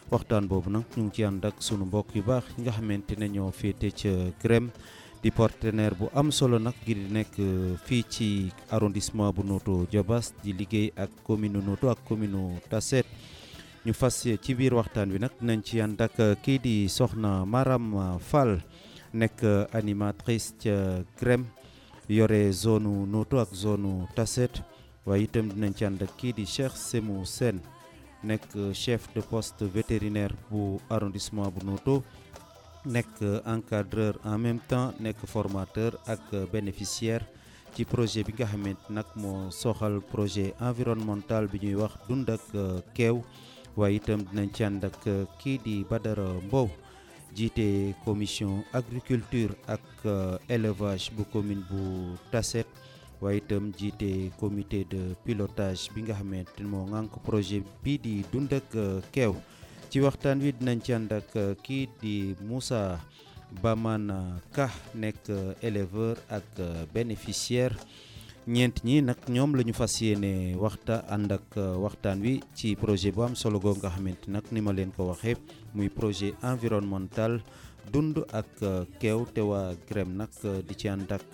waxtaan boobu nag ñu ngi ci ànd ak sunu mbokk yu baax yi nga xamante ne ñoo féete ca GREM di partenaire bu am solo nag ngir di nekk fii ci arrondissement bu Notto Diobass di liggéey ak commune Notto ak commune Tassette ñu fas ci biir waxtaan wi nag dinañ ci ànd ak kii di soxna Maram Fall nekk animatrice ca GREM yore zone Notto ak zone Tassette waaye itam dinañ ci ànd ak kii di Cheikh Semou Sène nekk chef de poste vétérinaire bu arrondissement bu Notto nekk encadreur en même temps nekk formateur ak bénéficiaire ci projet bi nga xamante nag moo soxal projet environnemental bi ñuy wax dund ak keew waaye itam dinañ ci ànd ak kii di Badara Mbow jiite commission agriculture ak élevage bu commune bu Tassette waaye itam jiite comité de pilotage bi nga xamante moo ŋànk projet bii di dund ak keew ci waxtaan wi dinañ ci ànd ak kii di Moussa Bamana Ka nekk éleveur ak bénéficiaire ñeent ñi nag ñoom la ñu fas yéene waxta ànd ak waxtaan wi ci projet bu am solo goo nga xamante nag ni ma leen ko waxee muy projet environnemental dund ak keew te waa GREM nag di ci ànd ak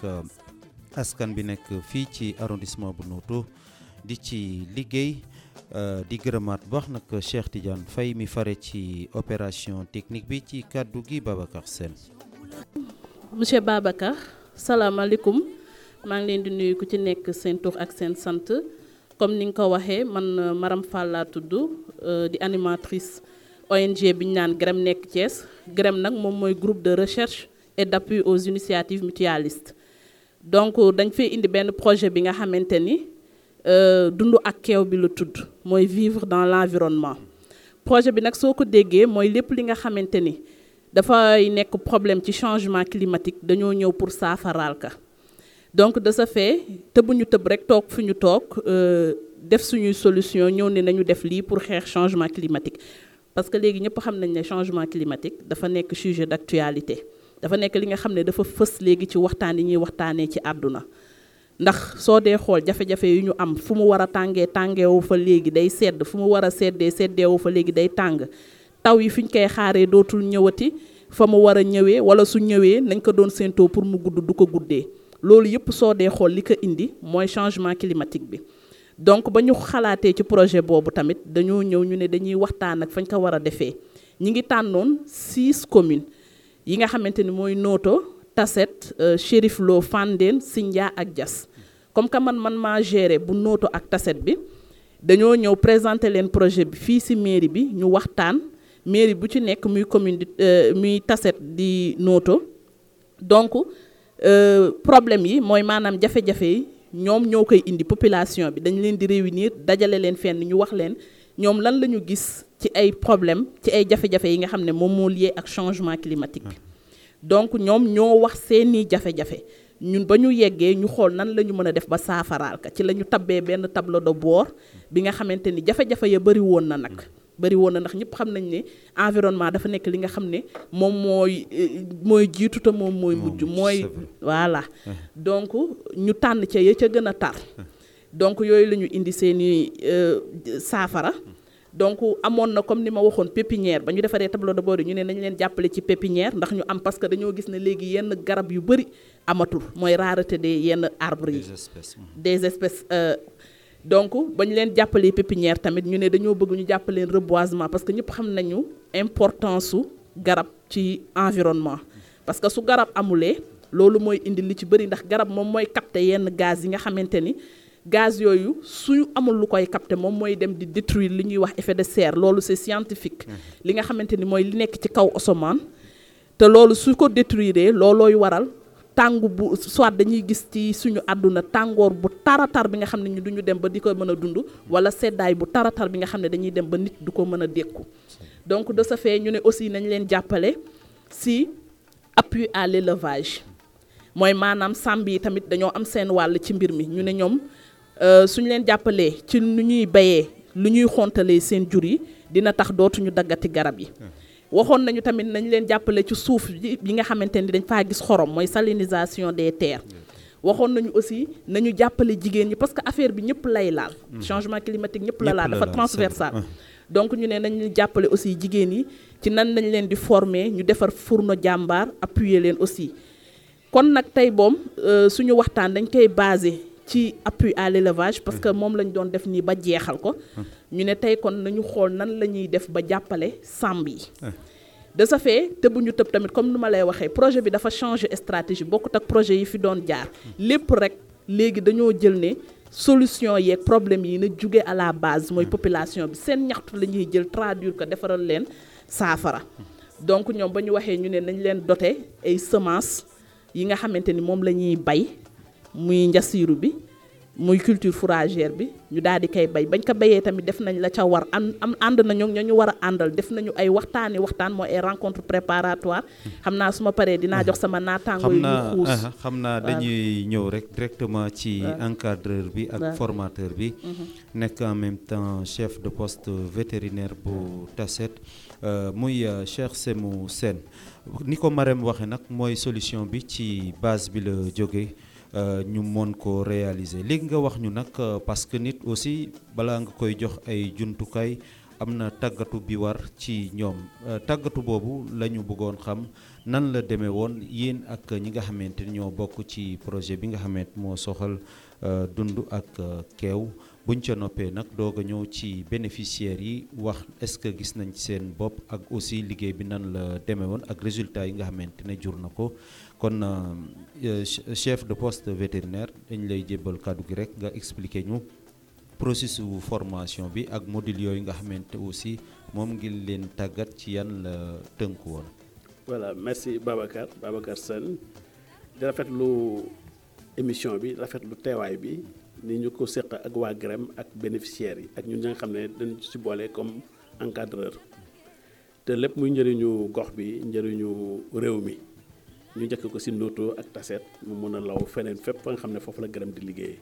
askan bi nekk fii ci arrondissement bu Notto di ci liggéey di gërëmaat baax nag Cheikh Tidiane Faye mi fare ci opération technique bi ci kàddu gi Babacar Sène monsieur Babacar salaamaaleykum maa ngi leen di nuyu ku ci nekk seen tur ak seen sant comme ni nga ko waxee man Maram Fall laa tudd di animatrice ONG bi ñu naan GREM nekk Thiès GREM nag moom mooy groupe de recherche et d'appui aux initiatives mutualistes donc dañ fay indi benn projet bi nga xamante ni dund ak keew bi la tudd mooy vivre dans l'environnement projet bi nag soo ko déggee mooy lépp li nga xamante ni dafay nekk problème ci changement climatique dañoo ñëw pour saafaraal ka donc de ce fait tëbuñu tëb rek toog fu ñu toog def suñuy solution ñëw ne nañu def lii pour xeex changement climatique parce que léegi ñëpp xam nañ ne changement climatique dafa nekk sujet d'actualité dafa nekk li nga xam ne dafa fës léegi ci waxtaan yi ñuy waxtaanee ci àdduna ndax soo dee xool jafe-jafe yu ñu am fu mu war a tàngee tàngeewu fa léegi day sedd fu mu war a seddee seddeewu fa léegi day tàng taw yi fi ñu koy xaaree dootul ñëwati fa mu war a ñëwee wala su ñëwee nañ ko doon séentoo pour mu gudd du ko guddee loolu yëpp soo dee xool li ko indi mooy changement climatique bi donc ba ñu xalaatee ci projet boobu tamit dañoo ñëw ñu ne dañuy waxtaan ak fañ ko war a defee ñi ngi tànnoon six communes yi nga xamante ni mooy Notto Tassette Chérif Lo Fandène Sindia ak Diass comme que man man maa géré bu Notto ak Tassette bi dañoo ñëw présenter leen projet bi fii ci mairie bi ñu waxtaan mairie bu ci nekk muy commune di muy Tassette di Notto donc problème yi mooy maanaam jafe-jafe yi ñoom ñoo koy indi population bi dañ leen di réunir dajale leen fenn ñu wax leen ñoom lan la ñu gis ci ay problème ci ay jafe-jafe yi nga xam ne moom moo lié ak changement climatique bi donc ñoom ñoo wax seeni jafe-jafe ñun ba ñu yeggee ñu xool nan la ñu mën a def ba saafaraal ka ci la ñu tabbee benn tableau de bord bi nga xamante ni jafe-jafe ya bëri woon na nag bëri woon na ndax ñëpp xam nañ ne environnement dafa nekk li nga xam ne moom mooy mooy jiitu te moom mooy mujj mooy voilà donc ñu tànn ca ya ca gën a tar donc yooyu la ñu indi seeni saafara donc amoon na comme ni ma waxoon pépinière ba ñu defaree tableau de bord yi ñu ne nañ leen jàppale ci pépinière ndax ñu am parce que dañoo gis ne léegi yenn garab yu bëri amatul mooy rareté des yenn arbres yi des espèces donc ba ñu leen jàppalee pépinière tamit ñu ne dañoo bëgg ñu jàppaleen reboisement parce que ñëpp xam nañu importance su garab ci environnement parce que su garab amulee loolu mooy indi li ci bëri ndax garab moom mooy capter yenn gaz yi nga xamante ni gaz yooyu suñu amul lu koy capter moom mooy dem di détruire li ñuy wax effet de serre loolu c'est scientifique li nga xamante ni mooy li nekk ci kaw asamaan te loolu su ko détruire loolooy waral tàngu bu soit dañuy gis ci suñu àdduna tàngoor bu taratar bi nga xam ne ñu duñu dem ba di ko mën a dund wala seddaay bu taratar bi nga xam ne dañuy dem ba nit du ko mën a dékku donc de ce fait ñu ne aussi nañ leen jàppale si appui à l'élevage mooy maanaam sàmm yi tamit dañoo am seen wàll ci mbir mi ñu ne ñoom suñu leen jàppalee ci nu ñuy bayee lu ñuy xontalee seen jur yi dina tax dootuñu daggati garab yi waxoon nañu tamit nañ leen jàppale ci suuf yi nga xamante ni dañ faa gis xorom mooy salinisation des terres waxoon nañu aussi nañu jàppale jigéen ñi parce que affaire bi ñëpp lay laal changement climatique ñëpp la laal dafa transversal donc ñu ne nañ jàppale aussi jigéen yi ci nan nañ leen di former ñu defar fourneau jàmbaar appuyer leen aussi kon nag tey boom suñu waxtaan dañ koy basé ci appui à l'élevage parce que moom lañ doon def nii ba jeexal ko ñu ne tey kon nañu xool nan la ñuy def ba jàppale sàmm yi de ce fait te bu ñu tëb tamit comme nu ma lay waxee projet bi dafa changer stratégie bokkut ak projet yi fi doon jaar lépp rek léegi dañoo jël ne solution yeeg problème yi na jóge à la base mooy population bi seen ñaxtu la ñuy jël traduire ko defaral leen saafara donc ñoom ba ñu waxee ñu ne nañ leen doter ay semences yi nga xamante ni moom la ñuy bay muy njasiiru bi muy culture fourragère bi ñu daal di koy bay bañ ko bayee tamit def nañ la ca war an am ànd nañu ñoo ñu war a àndal def nañu ay waxtaani waxtaan mooy ay rencontre préparatoire xam naa su ma paree dinaa jox sama naataango xam yi ñu naa xuus aha, xam naa dañuy ñëw rek directement ci encadreur bi ak waaw. formateur bi nekk en même temps chef de poste vétérinaire bu Tasset euh, muy euh, Cheikh Semou Sène ni ko Marème waxe nag mooy solution bi ci base bi la jóge euh, ñu mën ko réaliser léegi nga wax ñu nag euh, parce que nit aussi balaa nga koy jox ay jumtukaay am na tàggatu bi war ci ñoom Euh, tàggatu boobu la ñu bëggoon xam nan la demee woon yéen ak ñi nga xamante ni ñoo bokk ci projet bi nga xamante moo soxal euh, dund ak euh, keew buñ ca noppee nag doog a ñëw ci bénéficiaires yi wax est-ce que gis nañ ci seen bopp ak aussi liggéey bi nan la demee woon ak résultat yi nga xamante ne jur na ko kon euh, euh, chef de poste vétérinaire dañ lay jébbal kàddu gi rek nga expliquer ñu processus wu formation bi ak module yooyu nga xamante aussi moom ngir leen tàggat ci yan la tënku woon. voilà merci Babacar Babacar Sène di rafetlu émission bi rafetlu teewaay bi ni ñu ko séq ak waa GREM ak bénéficiaires yi ak ñun ñi nga xam ne dañu ci boole comme encadreur te lépp muy njëriñu gox bi njëriñu réew mi ñu njëkk ko ci Notto ak Tasset mu mën a law feneen fépp fa nga xam ne foofu la GREM di liggéeyee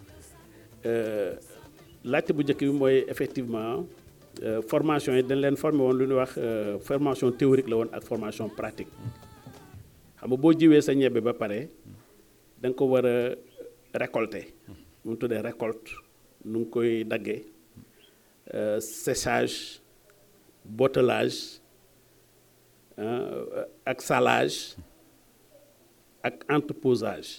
laajte bu njëkk bi mooy effectivement euh, formation yi dañ leen formé woon lu ñuy wax euh, formation théorique la woon ak formation pratique xam nga boo jiwee sa ñebbe ba pare da nga ko war a récolter mu ngi tuddee récolte nu ngi koy daggee euh, séchage bottelage ah, ak salage ak entreposage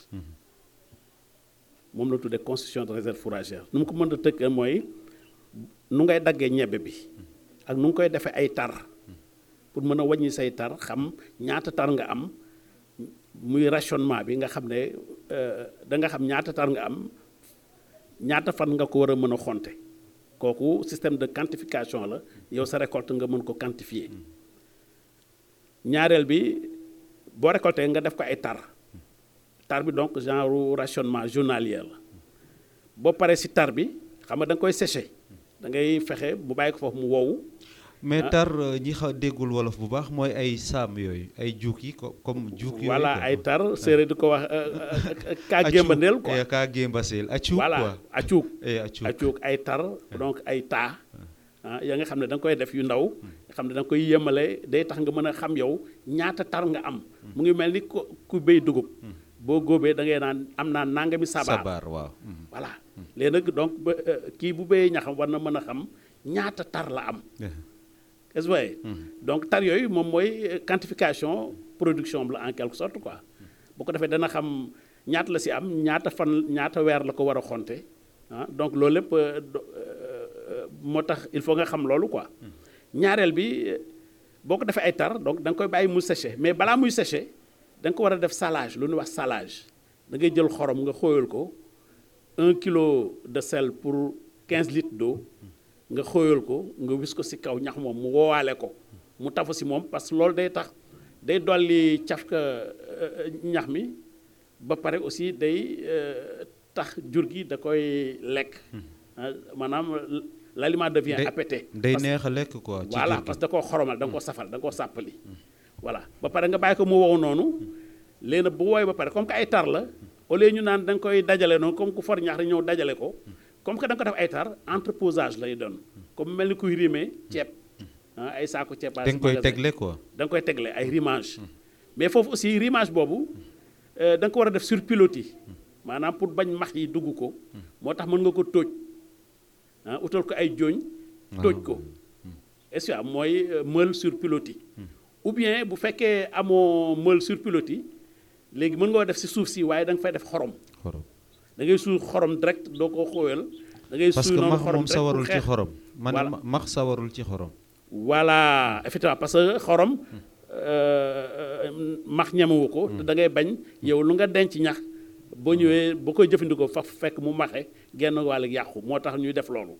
moom la tuddee constitution de réserve fourragère nu mu ko mën a tëkkee mooy nu ngay daggee ñebbe bi ak nu ngi koy defee ay tar pour mën a wàññi say tar xam ñaata tar nga am muy rationnement bi nga xam ne da nga xam ñaata tar nga am ñaata fan nga ko war a mën a xonte kooku système de quantification la yow sa récolte nga mën ko quantifier ñaareel bi boo récolté nga def ko ay tar tar bi donc genre rationnement journalier la boo paree ci tar bi xam nga da nga koy séché da ngay fexe bu bàyyi ko foofu mu wow mais tar euh, ñi xa déggul wolof bu baax mooy ay saam yooyu ay juuk yi ko comme juuk yooyu voilà quoi. ay tar séeréer di ko wax kaa gémbandeel quoi Eh, kaa gémbaseel acuuk voilà quoi acuuk eh acuuk acuuk ay tar donc ay taa ah ya nga xam ne da nga koy def yu ndaw nga xam ne da nga koy yemale day tax nga mën a xam yow ñaata tar nga am mu ngi mel ni ku ku béy dugub boo góobee da ngay naan am naa nangami sabaar sabar waaw mhm. voilà léegi nag donc ba euh, kii bu béyee ñaxam war na mën a xam ñaata tar la am Eh, est-ce que donc tar yooyu moom mooy euh, quantification production bi la en quelque sorte quoi bu ko defee dana xam ñaata la si am ñaata fan ñaata weer la ko war a xonte ah donc loolu lépp euh, do- euh, moo tax il faut nga xam loolu quoi ñaareel bi euh, boo ko defee ay tar donc da nga koy bàyyi mu séché mais balaa muy séché da nga ko war a def salage lu ñuy wax salage da ngay jël xorom nga xóoyal ko un kilo de sel pour 15 litres d'eau nga xóoyal ko nga wis ko ci kaw ñax moom mu woowaale ko mu tafu ci moom parce que loolu day tax day dolli cafka euh, ñax mi ba pare aussi day euh, tax jur gi da koy lekk ah, maanaam l'aliment devient day- appété day Parce- neex a lekk quoi ci voilà jur gi. parce que da koo xoromal da nga koo safal da nga koo sàppali voilà ba pare nga bàyyi ko mu wow noonu léegi nag bu wooy ba pare comme que ay tar la au lieu ñu naan da nga koy dajale noonu comme ku for ñax rek ñëw dajale ko comme que da nga ko def ay tar entreposage lay doon comme mel ni kuy rimé ceeb ah ay saako ceeb da nga koy tegle quoi da nga koy tegle ay rimage mais foofu aussi rimage boobu euh, da nga ko war a def sur pilotis maanaam pour bañ max yi dugg ko moo tax mën nga ko tóoj ah utal ko ay jooñ tóoj ko SUA mooy meule sur pilotis ou bien bu fekkee amoo meule sur pilotis léegi mën nga def si suuf si waaye da nga fay def xorom xorom da ngay suy xorom direct doo ko xóoyal da ngay parce suy que noonu max xorom moom direct pour sawarul ci xeex. xorom man Voilà. ma- max sawarul ci xorom voilà effectivement parce que xorom euh, max ñemewu ko te da ngay bañ yow lu nga denc ñax boo ñëwee boo koy jëfandikoo fa fekk mu maxe genn wàll yàqu moo tax ñuy def loolu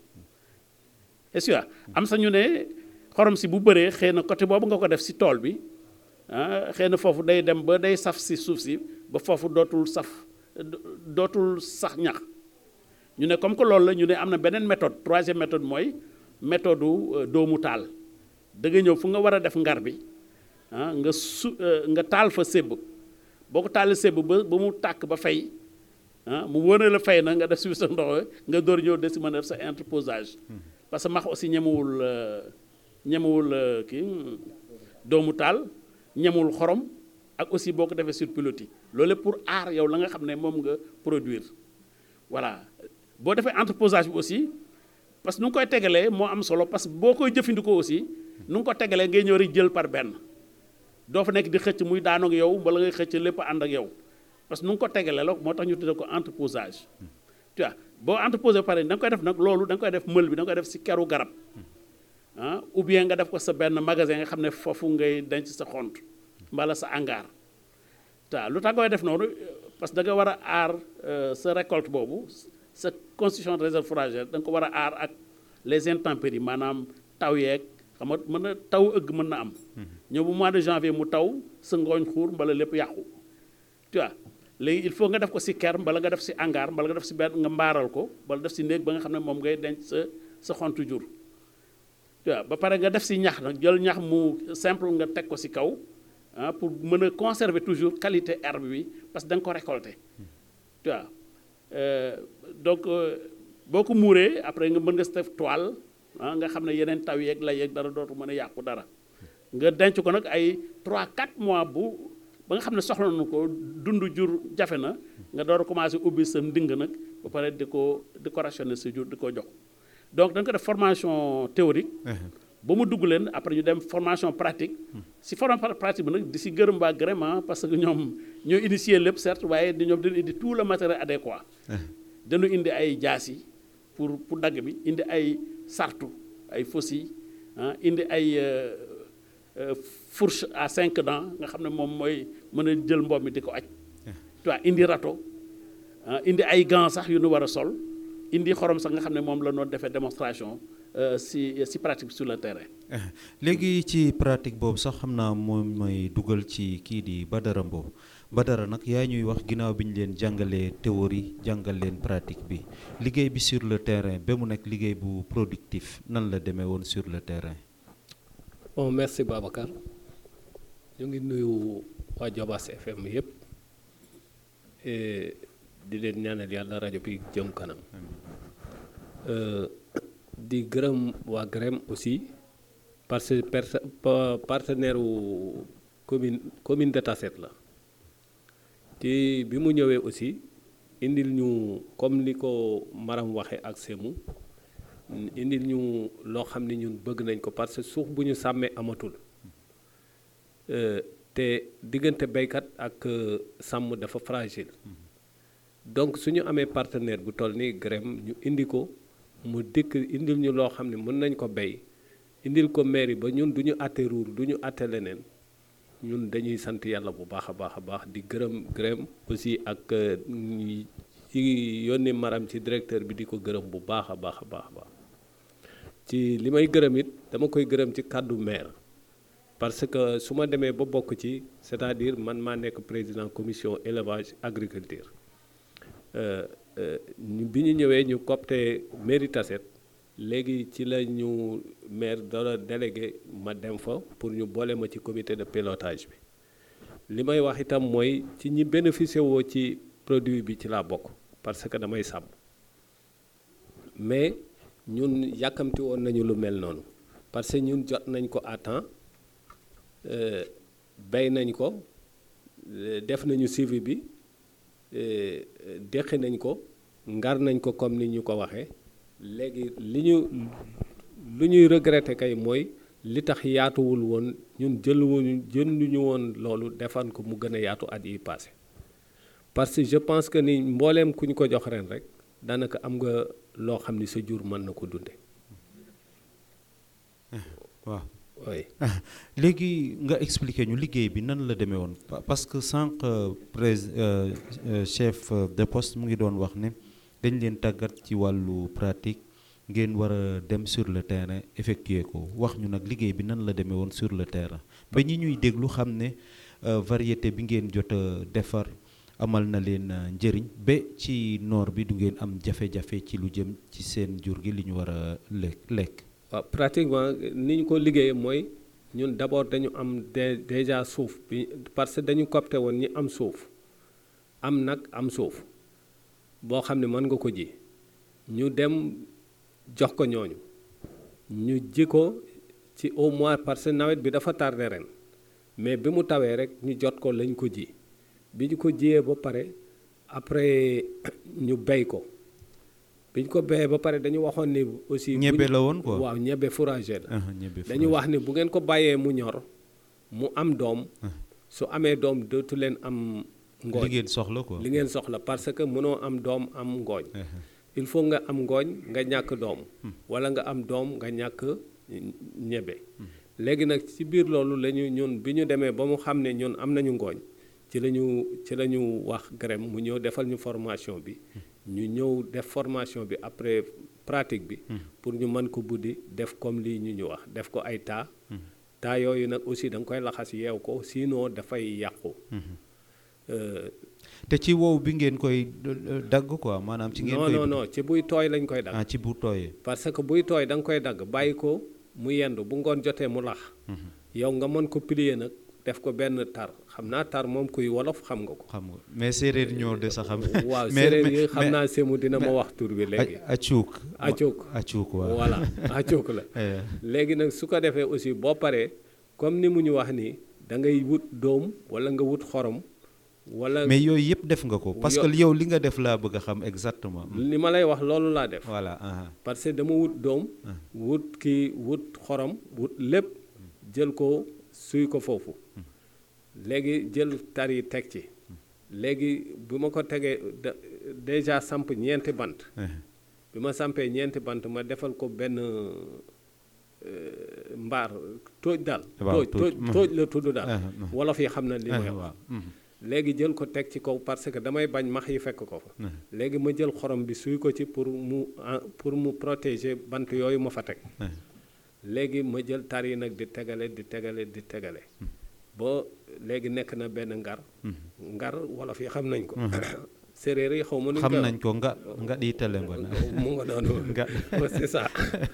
est-ce que am sa ñu ne xorom si bu bëree xëy na côté boobu nga ko def si tool bi ah xëy na foofu day dem ba day saf si suuf si ba foofu dootul saf do- dootul sax ñax ñu ne comme que loolu la ñu ne am na beneen méthode troisième méthode mooy méthode u doomu taal da nga ñëw fu nga war a def ngar bi ah nga su euh, nga taal fa sébb boo ko taalee sébb ba ba mu tàkk ba fay ah mu wóor la fay na nga def si sa ndox nga door ñëw de si mën a def sa interposage parce que max aussi ñemewul euh, ñemewul euh, kii hmm, doomu taal ñemewul xorom ak aussi boo ko defee sur pilotis loolu lépp pour aar yow la nga xam ne moom nga produire voilà boo defee entreposage bi aussi parce que nu nga koy tegalee moo am solo parce que boo koy jëfandikoo aussi nu nga ko tegalee ngay ñëw rek jël par benn doo fa nekk di xëcc muy daanoog yow wala ngay xëcc lépp ànd ak yow parce que nu nga ko tegalee la moo tax ñu tuddee ko entreposage tu vois boo entreposé ba pare da nga koy def nag loolu da nga koy def mël bi da nga koy def si keru garab ah ou bien nga def ko sa benn magasin nga xam ne foofu ngay denc sa xont mbala sa hangar ta lu tax ngay def noonu parce que da nga war a aar euh, sa récolte boobu sa constitution de réserve fourragère da nga ko war a aar ak les intempéries maanaam taw yeeg xam nga mën na taw ëgg mën na am ñëw bu mois de janvier mu taw sa ngooñ xuur mbala lépp yàqu tu vois léegi il faut nga def ko si ker mbala nga def si hangar mbala nga def si benn nga mbaaral ko mbala def si néeg ba nga xam ne moom ngay denc sa sa xontu jur tu vois ba pare nga def si ñax nag jël ñax mu simple nga teg ko si kaw ah pour mën a conserver toujours qualité herbe bi parce que da nga ko récolter tu vois Euh, donc euh, boo ko muuree après nga mën nga si def toile ah nga xam ne yeneen taw yeeg la yeeg dara dootu mën a yàqu dara nga denc ko nag ay 3 4 mois bu ba nga xam ne soxla nañu ko dund jur jafe na nga door a commencé ubbi sa nding nag ba pare di ko di ko rationner sa jur di ko jox donc da nga ko def formation théorique ba mu dugg leen après ñu dem formation pratique si formation pratique bi nag di si gërëm waa vraiment parce que ñoom ñoo initier lépp certes waaye di ñoom dañu indi tout le matériel adéquat dañu indi ay jaas yi pour pour dagg bi indi ay sartu ay faucilles ah indi ay euh, euh, fourche à cinq dents nga xam ne moom mooy mën a jël mboom mi di ko aj tu vois indi râteau ah indi ay gants sax yu nu war a sol indi xorom sax nga xam ne moom la noonu defee démonstration euh, si si pratique sur le terrain léegi ci pratique boobu sax xam naa moom mooy dugal ci kii di Badara Mbow Badara nag yaa ñuy wax ginnaaw bi ñu leen jàngalee théorie jàngal leen pratique bi liggéey bi sur le terrain ba mu nekk liggéey bu productif nan la demee woon sur le terrain. bon merci Babacar ñu ngi nuyu waa Jobaas FM yëpp et di leen ñaanal yàlla rajo bi jëm kanam Euh, di gërëm waa GREM aussi parce que perse- pa- partenaire wu commune commune de Tassette la te bi mu ñëwee aussi indil ñu comme ni ko Maram waxe ak Semu indil ñu loo xam ne ñun bëgg nañ ko parce que suuf bu ñu sàmmee amatul Euh, te diggante béykat ak euh, sàmm dafa fragile donc su ñu amee partenaire bu toll nii GREM ñu indi ko mu dikk indil ñu loo xam ne mën nañ ko béy indil ko mairie ba ñun du ñu àtte ruur du ñu àtte leneen ñun dañuy sant yàlla bu baax a baax a baax di gërëm GREM aussi ak euh, ñi ci yónni maram ci directeur bi di ko gërëm bu baax a baax a baax a baax ci li may gërëm it dama koy gërëm ci kàddu maire parce que su ma demee ba bokk ci c'est-à-dire man maa nekk président commission élevage agriculture Euh, euh, ñu- bi ñu ñëwee ñu copte mairie Tassette léegi ci la ñu maire dara délégué ma dem fa pour ñu boole ma ci comité de pilotage bi li may wax itam mooy ci ñi bénéficié woo ci produit bi ci laa bokk parce que damay sàmm mais ñun yàkkamti woon nañu lu mel noonu parce que ñun jot nañ ko à temps euh, bay nañ ko euh, def nañu suivi bi euh, euh, deqi nañ ko ngar nañ ko comme ni ñu ko waxee léegi li ñu lu ñuy regretter kay mooy li tax yaatuwul woon ñun jëluwuñu jënduñu woon loolu defan ko mu gën a yaatu at yi passé parce que je pense que ni mbooleem ku ñu ko jox ren rek daanaka am nga loo xam ni sa jur mën na ko dunde waaw oui léegi nga expliquer ñu liggéey bi nan la demee woon Pa- parce que sànq prés euh, euh, chef euh, de poste mu ngi doon wax ne dañ leen tàggat ci wàllu pratique ngeen war a dem sur le terrain effectuer ko wax ñu nag liggéey bi nan la demee woon sur le terrain ba ñi ñuy déglu xam ne euh, variété bi ngeen jot a defar amal na leen euh, njëriñ ba ci noor bi du ngeen am jafe-jafe ci lu jëm ci seen jur gi li ñu war a lekk lekk waaw pratiquement ni ñu ko liggéeyee mooy ñun d'abord dañu am dé déjà suuf bi parce que dañu copte woon ñi am suuf am nag am suuf boo xam ne mën nga ko ji ñu dem jox ko ñooñu ñu ji ko ci au moins parce que nawet bi dafa tardé ren mais bi mu tawee rek ñu jot ko lañ ko ji bi ñu ko jiyee ba pare après ñu bey ko bi ñu ko béyee ba pare dañu waxoon ni aussi bu ñebe ñu- la woon quoi waaw ñebe fourragère la Ah, ñebe dañu fromage. wax ni bu ngeen ko bàyyee mu ñor mu am doom su amee doom dootu leen am ngooñ li ngeen soxla quoi li ngeen soxla parce que mënoo am doom am ngooñ Eh, il faut nga am ngooñ nga ñàkk doom wala nga am doom nga ñàkk ñebe léegi nag ci biir loolu la ñu ñun bi ñu demee ba mu xam ne ñun am nañu ngooñ ci la ñu ci la ñu wax GREM mu ñëw defal ñu formation bi ñu ñëw def formation bi après pratique bi pour ñu mën ko buddi def comme lii ñu ñu wax def ko ay taa taa yooyu nag aussi da nga koy laxas yeew ko sinon dafay yàqu Euh, te ci wow bi ngeen koy euh, dagg quoi maanaam ci ngeen non koy non non ci buy tooy lañ koy dagg ah ci bu tooyee parce que buy tooy da nga koy dagg bàyyi ko mu yendu bu ngoon jotee mu lax yow nga mën ko plier nag def ko benn tar xam naa tar moom kuy wolof xam nga ko xam nga mais séeréer ñoo de sa xam waaw mais- séeréer mais- yi xam mais- naa semu dina ma wax tur bi léegi a acuuk Acuuk. acuuk waaw voilà acook la Eh, léegi nag su ko defee aussi boo paree comme ni mu ñu wax nii da ngay wut doom wala nga wut xorom wala mais yooyu yëpp def nga ko parce que Yo- yow li nga def laa bëgg a xam exactement li ma lay wax loolu laa def voilà aha. parce que dama wut doom wut kii wut xorom wut lépp jël ko suy ko foofu léegi jël tar yi teg ci léegi bi ma ko tegee da- déjà samp ñeenti bant Eh, bi ma sampee ñeenti bant ma defal ko benn euh, mbaar tóoj daal Waaw, tóoj tóoj. tóoj tóoj la tudd daal Ah, ah. wolof yi xam na li eh, may wax waaw mhm. léegi jël ko teg ci kaw parce que damay bañ max yi fekk ko fa Eh, léegi ma jël xorom bi suy ko ci pour mu en- pour mu protéger bant yooyu ma fa teg eh. léegi ma jël tar yi nag di tegale di tegale di tegale ba léegi nekk na benn ngar ngar wolof yi xam nañ ko séeréer yi xaw ma nuñ xam koy nañ ko nga nga di tele nga na wax. mu nga noonu nga c'est ça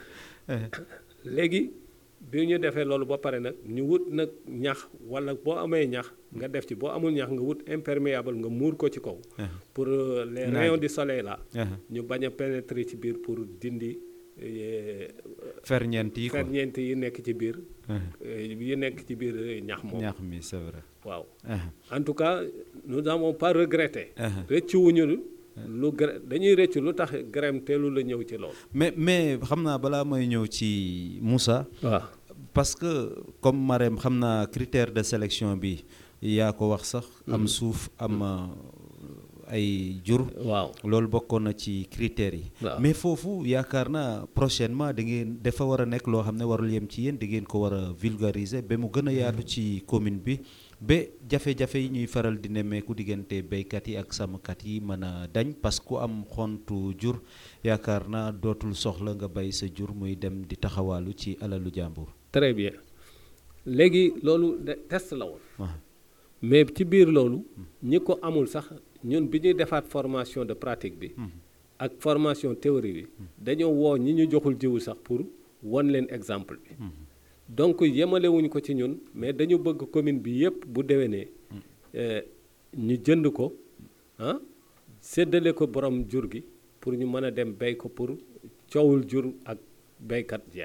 léegi bi ñu defee loolu ba pare nag ñu wut nag ñax wala boo amee ñax nga def ci boo amul ñax nga wut imperméable nga muur ko ci kaw Eh, pour euh, les Naaj. rayons du soleil là eh. ñu bañ a pénétrer ci biir pour dindi eh, ferñeent yi quoi ferñeent yi nekk ci biir Eh, eh, yi nekk ci biir eh, ñax moom ñaax mi c'est vrai waaw Eh, en tout cas nous n'avons pas regretté eh. rëccu wuñu lu gre dañuy rëccu lu tax grem teelu la ñëw ci loolu mais mais xam naa balaa may ñëw ci Moussa waaw parce que comme Marème xam naa critère de sélection bi yaa ko wax sax am suuf am euh, ay jur waaw loolu bokkoon na ci critères yi waaw. mais foofu yaakaar naa prochainement da ngeen dafa war a nekk loo xam ne warul yem ci yéen da ngeen ko war a vulgariser ba mu gën a yaatu ci commune bi ba jafe-jafe yi ñuy faral di nemmeeku diggante béykat yi ak sàmmkat yi mën a dañ parce que ku am xontu jur yaakaar naa dootul soxla nga bay sa jur muy dem di taxawaalu ci alalu jàmbur très bien léegi loolu de test la woon waaw mais ci biir loolu ñi ko amul sax ñun bi ñuy defaat formation de pratique bi ak formation théorie bi dañoo woo ñi ñu joxul jiwu sax pour won leen exemple bi donc yemalewuñ ko ci ñun mais dañu bëgg commune bi yépp bu déwénee eh, ñu jënd ko ah séddale ko borom jur gi pour ñu mën a dem béy ko pour coowul jur ak béykat jeex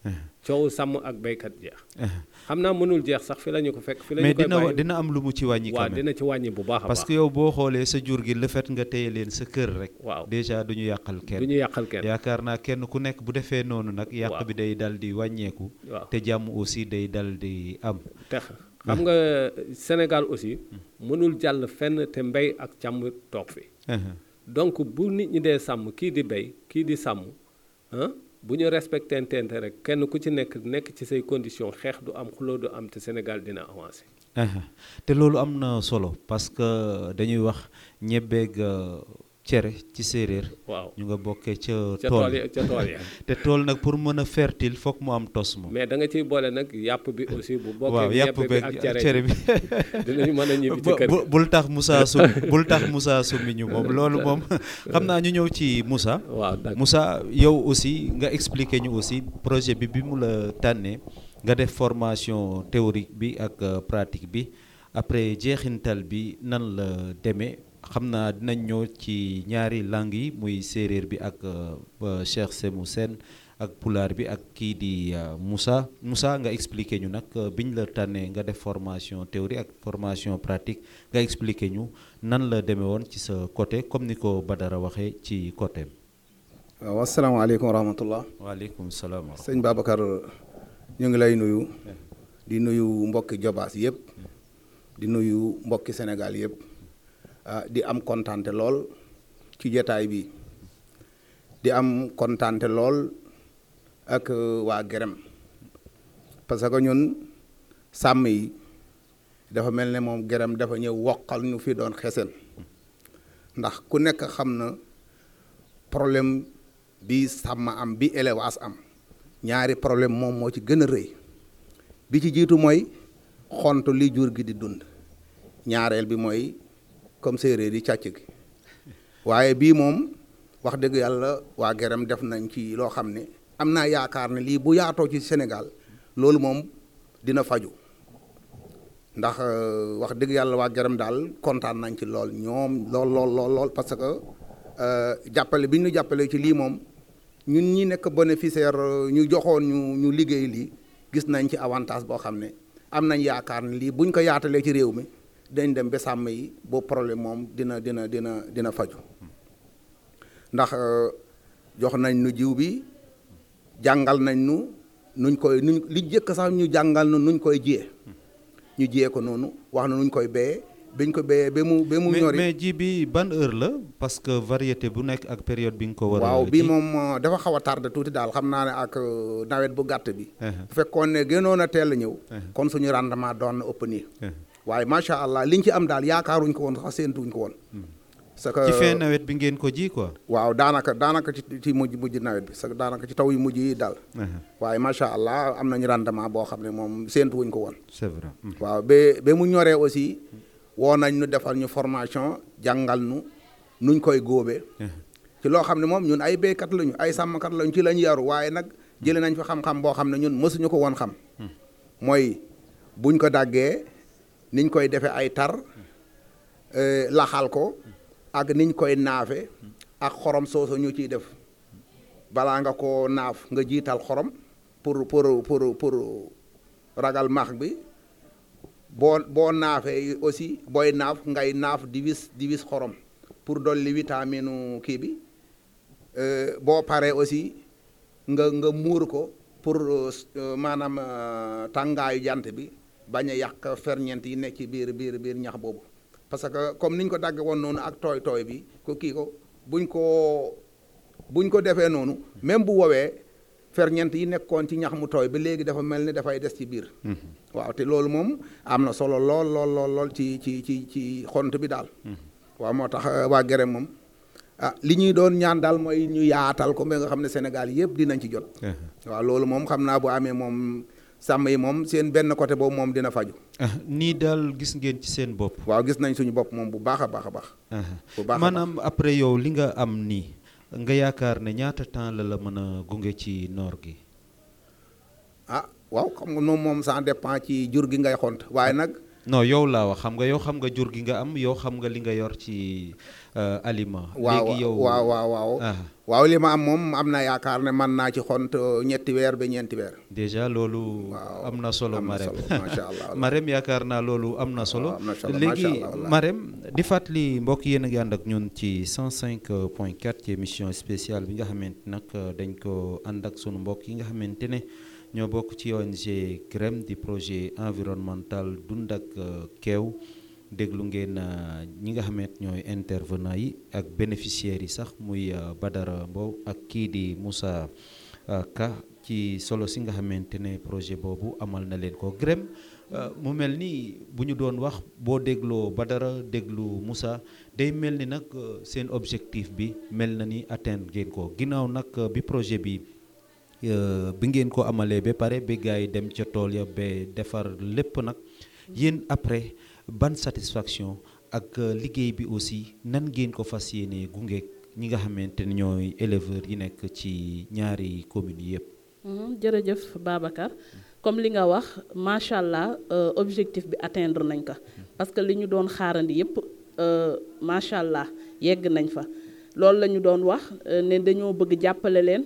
coow sàmm ak béykat jeex xam naa mënul jeex sax fi la ñu ko fekk fi la ñu mais koy dina bàyyi dina am lu mu ci wàññi waaw quand même dina ci wàññi bu baax a parce baax que yow boo xoolee sa jur gi le fait nga téye leen sa kër rek waaw déjà du ñu yàqal du kenn ñu yàqal kenn yaakaar naa kenn ku nekk bu defee noonu nag yàq Waaw. bi day dal di wàññeeku waaw te jàmm aussi day dal di am te xam nga Sénégal aussi mënul jàll fenn te mbéy ak càmm toog fi donc bu nit ñi dee sàmm kii di béy kii di sàmm ah bu ñu respecté tente rek kenn ku ci nekk nekk ci say conditions xeex du am xuloo du am te Sénégal dina avancé Aha. te loolu am na solo parce que dañuy wax ñebbeeg euh, cere ci séeréer waaw ñu nga bokkee ca ca tool tool ya ca tool ya te tool nag pour mën a fertile foog mu am tos moom mais da nga ciy boole nag yàpp bi aussi bu waaw bokkee yàpp ñebbe bi beeg ak cere cere bi bi dinañu mën a ñibbi ci bu- kër bu- gi bul tax Moussa sum bul tax Moussa summi ñu moom loolu moom xam naa ñu ñëw ci Moussa waaw d'accord Moussa yow aussi nga expliquer ñu aussi projet bi bi mu la tànnee nga def formation théorique bi ak euh, pratique bi après jeexintal bi nan la demee xam naa dinañ ñëw ci ñaari langues yi muy séeréer bi ak euh, euh, Cheikh Semou Sène ak pulaar bi ak kii di euh, Moussa Moussa nga expliquer ñu nag euh, biñ la tànnee nga def formation théorie ak formation pratique nga expliquer ñu nan la demee woon ci sa côté comme ni ko Badara waxee ci côté waaw asalaamaaleykum wa rahmatullah waaleykum salaam wa sëñ Babacar ñu ngi lay nuyu di nuyu mbokki Jobaas yëpp di nuyu mbokki Sénégal yëpp ah di am kontante lool ci jotaay bi di am kontante lool ak euh, waa Gerem parce que ñun sàmm yi dafa mel ne moom Gerem dafa ñëw woqal ñu fi doon xesen ndax ku nekk xam na problème bi sàmm am bi élevage am ñaari problème moom moo ci gën a rëy bi ci jiitu mooy xont li jur gi di dund ñaareel bi mooy comme séeréer yi càcc gi waaye bii moom wax dëgg yàlla waa Gerem def nañ ci loo xam ne am naa yaakaar ne lii bu yaatoo ci Sénégal loolu moom dina faju ndax euh, wax dëgg yàlla waa Gerem daal kontaan nañ ci lool ñoom lool lool lool lool parce que euh, jàppale bi ñu jàppale ci lii moom ñun ñi nekk bénéficiaire euh, ñu joxoon ñu ñu liggéey lii gis nañ ci avantage boo xam ne am nañ yaakaar ne lii buñ ko yaatalee ci réew mi dañ dem ba sàmm yi boobu problème moom dina dina dina dina faju ndax euh, jox nañ nu jiw bi jàngal nañ nu nuñ koy nuñ li jëkk sax ñu jàngal nu nuñ koy jiyee ñu jiyee ko noonu wax na nuñ koy béyee biñ ko béyee ba mu ba mu mais ñori mais ji bi ban heure la parce que variété bu nekk ak période bi nga ko war a waaw bii ji. moom euh, dafa xaw a tardé tuuti daal xam naa ne ak euh, nawet bu gàtt bi Uh-huh. bu fekkoon ne gënoon a teel a ñëw Uh-huh. kon suñu rendement doon na ëpp nii Uh-huh. waaye macha allah liñ ci am daal yaakaaruñ ko woon sax séentuñ ko woon parce que ci fin nawet bi ngeen ko ji quoi. waaw daanaka daanaka ci ci mujj mujj nawet bi sax daanaka ci taw yu mujj yi daal Uh-huh. waaye macha allah am nañu rendement boo xam ne moom séentuwuñ ko woon c'est vrai. Mm. waaw ba ba mu ñoree aussi woo nañ ñu defal ñu formation jàngal nu nuñ koy góobee ci loo xam ne moom ñun ay béykat lañu ay sàmmkat lañu ci lañ yaru waaye nag jëlee nañ fi xam-xam boo xam ne ñun mësuñu ko woon xam mooy buñ ko daggee niñ koy defee ay tar euh, laxal ko ak niñ koy naafe ak xorom soosu ñu ciy def balaa nga ko naaf nga jiital xorom pour pour pour pour ragal max bi boo boo naafee aussi booy naaf ngay naaf di wis di wis xorom pour dolli vitamine kii bi Euh, boo paree aussi nga nga muur ko pour euh, maanaam euh, tàngaayu jant bi bañ a yàq ferñeent yi nekk ci biir biir biir ñax boobu parce que comme niñ ko dagg woon noonu ak tooy tooy bi ko kii ko buñ ko buñ ko defee noonu même bu woowee ferñeent yi nekkoon ci ñax mu tooy ba léegi dafa mel ni dafay des ci biir waaw te loolu moom am na solo lool lool lool lool ci ci ci ci xont bi daal waaw moo tax euh, waa Gerem moom ah li ñuy doon ñaan daal mooy ñu yaatal ko ba nga xam ne Sénégal yëpp dinañ ci jot Uh-huh. waaw loolu moom xam naa bu amee moom sàmm yi moom seen benn côté boobu moom dina faju Ah, nii daal gis ngeen ci seen bopp. waaw gis nañ suñu bopp moom bu baax a baax a baax Uh-huh. bu baax a maanaam après yow li nga am nii nga yaakaar ne ñaata temps la la mën a gunge ci noor gi. ah waaw xam nga moom moom ça dépend ci jur gi ngay xont waaye nag non yow laa wax xam nga yow xam nga jur gi nga am yow xam nga li nga yor ci euh, aliment. waaw léegi yow waaw waaw waaw ah waaw li ma am moom am na yaakaar ne man naa ci xont ñetti weer ba ñeenti weer déjà loolu waaw am na solo am na Marème solo, macha allah. Marème yaakaar naa loolu am na solo waaw, am na solo, léegi macha allah, wallahi. Marème di fàttali mbokk yéen a ngi ànd ak ñun ci 105 point 4 ci émission spéciale bi nga xamante nag dañ ko ànd ak sunu mbokk yi nga xamante ne ñoo bokk ci ONG GREM di projet environnemental dund ak euh, keew déglu ngeen euh, ñi nga xamante ñooy intervenant yi ak bénéficiaires yi sax muy euh, Badara Mbow ak kii di Moussa euh, Ka ci solo si nga xamante ne projet boobu amal na leen ko GREM euh, mu mel ni bu ñu doon wax boo dégloo Badara déglu Moussa day mel ni nag euh, seen objectif bi mel na ni atteindre ngeen ko ginnaaw nag euh, bi projet bi euh, bi ngeen ko amalee ba pare ba gars yi dem ca tool ya ba defar lépp nag yéen après ban satisfaction ak euh, liggéey bi aussi nan ngeen ko fas yéenee gunge ñi nga xamante ne ñooy éleveurs yi nekk ci ñaari communes yi yëpp. Mhm, jërëjëf Babacar comme li nga wax macha allah euh, objectif bi atteindre nañ ko parce que li ñu doon xaarandi yépp euh, macha allah yegg nañ fa loolu la ñu doon wax euh, ne dañoo bëgg jàppale leen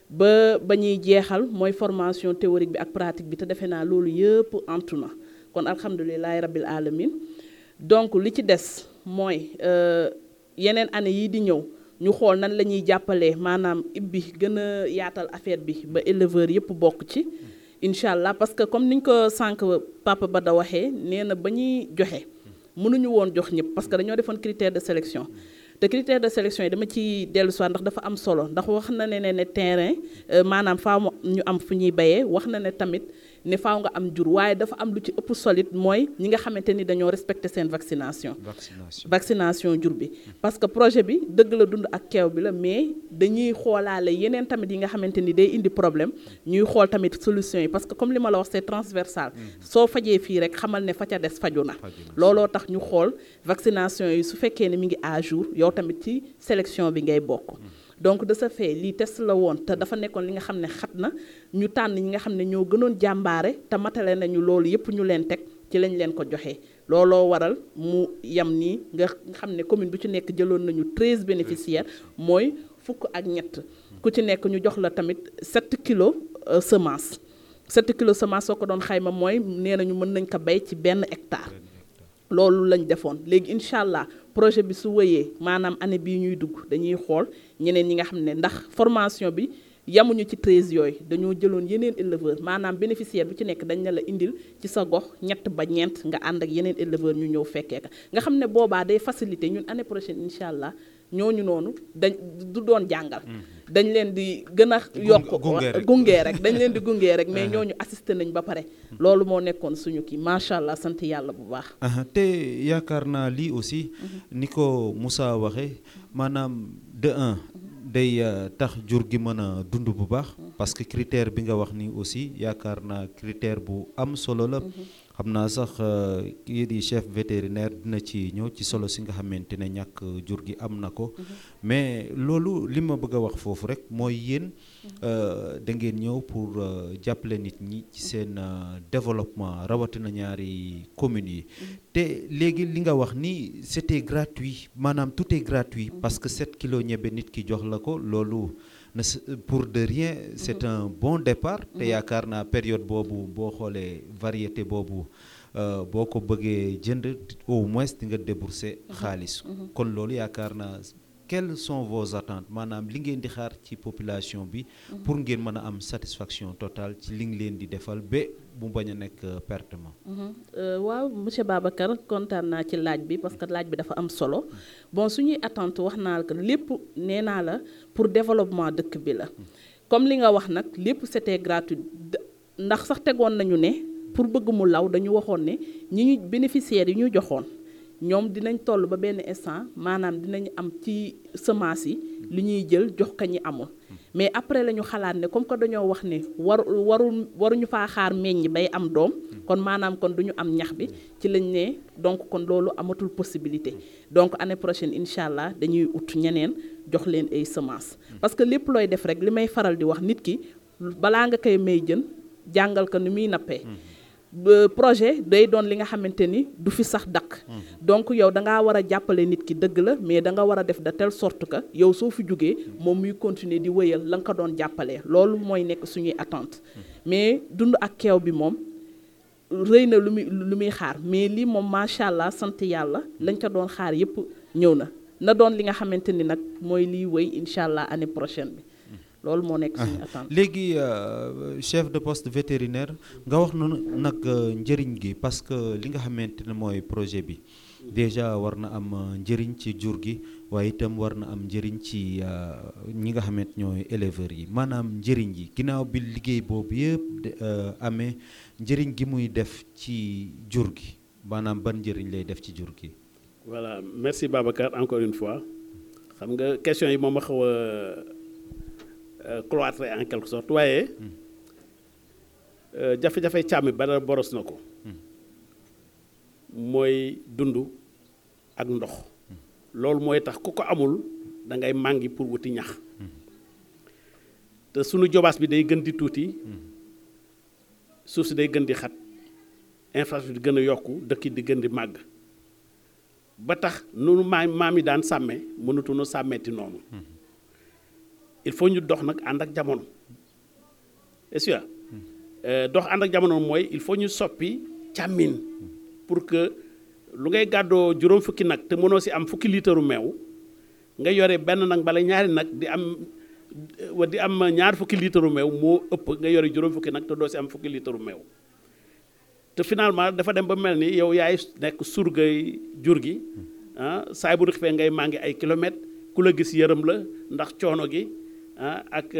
ba ba ñuy jeexal mooy formation théorique bi ak pratique bi te defe naa loolu yëpp antu na kon alhamdulilahi rabbil alamin donc li ci des mooy euh, yeneen année yii di ñëw ñu xool nan la ñuy jàppalee maanaam ibbi gën a yaatal affaire bi ba éleveurs yëpp bokk ci incha allah parce que comme niñ ko sànq papa ba da waxee nee na ba ñuy joxe mënuñu woon jox ñëpp parce que dañoo defoon critère de sélection te critère de sélection yi dama ci dellu si waat ndax dafa am solo ndax wax na ne ne ne terrain euh, maanaam faaw mu ñu am fu ñuy bayee wax na ne tamit ne faaw nga am jur waaye dafa am lu ci ëpp solide mooy ñi nga xamante ni dañoo respecter seen vaccination vaccination vaccination jur bi parce que projet bi dëgg la dund ak keew bi la mais dañuy xoolaale yeneen tamit yi nga xamante ni day indi problème ñuy xool tamit solution yi parce que comme li ma la wax c'est transversal soo fajee fii rek xamal ne fa ca des faju na looloo tax ñu xool vaccination yi su fekkee ne mi ngi à jour yow tamit ci sélection bi ngay bokk donc de ce fait lii test la woon te dafa nekkoon li nga xam ne xat na ñu tànn ñi nga xam ne ñoo gënoon jàmbaare te matale nañu loolu yépp ñu leen teg ci lañ leen ko joxee looloo waral mu yam nii nga xam ne commune bu ci nekk jëloon nañu 13 bénéficiaires mooy fukk ak ñett ku ci nekk ñu jox la tamit 7 kilos euh, semence 7 kilos semence soo ko doon xayma mooy nee nañu mën nañ ko bay ci benn hectare loolu lañ defoon léegi incha allah projet bi su wëyee maanaam année bii ñuy dugg dañuy xool ñeneen ñi nga xam ne ndax formation bi yamuñu ci 13 yooyu dañoo jëloon yeneen éleveur maanaam bénéficiaire bu ci nekk dañ ne la indil ci sa gox ñett ba ñeent nga ànd ak yeneen éleveur ñu ñëw fekkee ka nga xam ne boobaa day facilité ñun année prochaine incha allah ñooñu noonu dañ du doon jàngal dañ leen di gën a yokk gunge rek. gunge rek dañ leen di gunge rek mais ñooñu assisté nañ ba pare loolu moo nekkoon suñu kii macha allah sant yàlla bu baax aha te yaakaar naa lii aussi ni ko Moussa waxee maanaam de un day euh, tax jur gi mën a dund bu baax parce que critère bi nga wax ni aussi yaakaar naa critère bu am solo la xam naa sax euh, kii di chef vétérinaire dina ci ñëw ci solo si nga xamante ne ñàkk jur gi am na ko mais loolu li ma bëgg a wax foofu rek mooy yéen euh, da ngeen ñëw pour euh, jàppale nit ñi ci seen euh, développement rawatina ñaari communes yi te léegi li nga wax ni c'était gratuit maanaam tout est gratuit parce que 7 kilos ñebe nit ki jox la ko loolu na s- pour de rien c'est un bon départ te yaakaar naa période boobu boo xoolee variété boobu euh, boo ko bëggee jënd au moins di nga débourser xaalis kon loolu yaakaar naa quelles sont vos attentes maanaam li ngeen di xaar ci population bi pour ngeen mën a am satisfaction totale ci li ngi leen di defal ba mu bañ a nekk euh, pertement Mhm. Euh, waaw monsieur Babacar kontaan naa ci laaj bi parce que laaj bi dafa am solo bon suñuy attente wax naa la que lépp nee naa la pour développement dëkk bi la comme li nga wax nag lépp c'était gratuit D- ndax sax tegoon nañu ne pour bëgg mu law dañu waxoon ne ñi ñu bénéficiaires yi ñu joxoon ñoom dinañ toll ba benn instant maanaam dinañ am ci semence yi li ñuy jël jox ka ñi amul mais après la ñu xalaat ne comme que dañoo wax ne waru warul waruñu faa xaar meññ bay am doom kon maanaam kon du ñu am ñax bi ci lañ ne donc kon loolu amatul possibilité donc année prochaine incha allah dañuy ut ñeneen jox leen ay semences parce que lépp looy def rek li may faral di wax nit ki balaa nga koy may jën jàngal ko ni muy nappee projet day doon li nga xamante ni du fi sax dakk donc yow da ngaa war a jàppale nit ki dëgg la mais da nga war a def de telle sorte que yow soo fi jógee moom muy continuer di wëyal la nga ko doon jàppalee loolu mooy nekk suñuy attente mais dund ak keew bi moom rëy na lu muy lu muy xaar mais lii moom macha allah sant yàlla lañ ko doon xaar yépp ñëw na na doon li nga xamante ni nag mooy liy wëy incha allah année prochaine bi loolu moo nekk suñu attente léegi chef de poste vétérinaire nga wax nu nag njëriñ gi parce que li nga xamante ne mooy projet bi déjà war na am njëriñ ci jur gi waaye itam war na am njëriñ ci ñi nga xamante ñooy éleveurs yi maanaam njëriñ yi ginnaaw bi liggéey boobu yëpp amee njëriñ gi muy def ci jur gi maanaam ban njëriñ lay def ci jur gi. voilà merci Babacar encore une fois xam nga question yi moom a xaw a cloîtré en quelque sorte waaye jafe-jafe càmm ba dara boros na ko mooy dund ak ndox loolu mooy tax ku ko amul da ngay màngi pour wuti ñax te sunu jobaas bi day gën di tuuti suuf si day gën di xat infrastructure di gën a yokku dëkk di gën di màgg ba tax nunu maam maam yi daan sàmme mënatuñu sàmmeeti noonu il faut ñu dox nag ànd ak jamono est-ce que dox ànd ak jamono mooy il faut ñu soppi càmmin pour que lu ngay gàddoo juróom fukki nag te mënoo si am fukki liitaru meew nga yore benn nag bala ñaari nag di am wa di am ñaar fukki liitaru meew moo ëpp nga yore juróom fukki nag te doo si am fukki liitaru meew te finalement dafa dem ba mel ni yow yaay nekk surgay jur gi ah saay bu xifee ngay maa ngi ay kilomètres ku la gis yërëm la ndax coono gi ah ak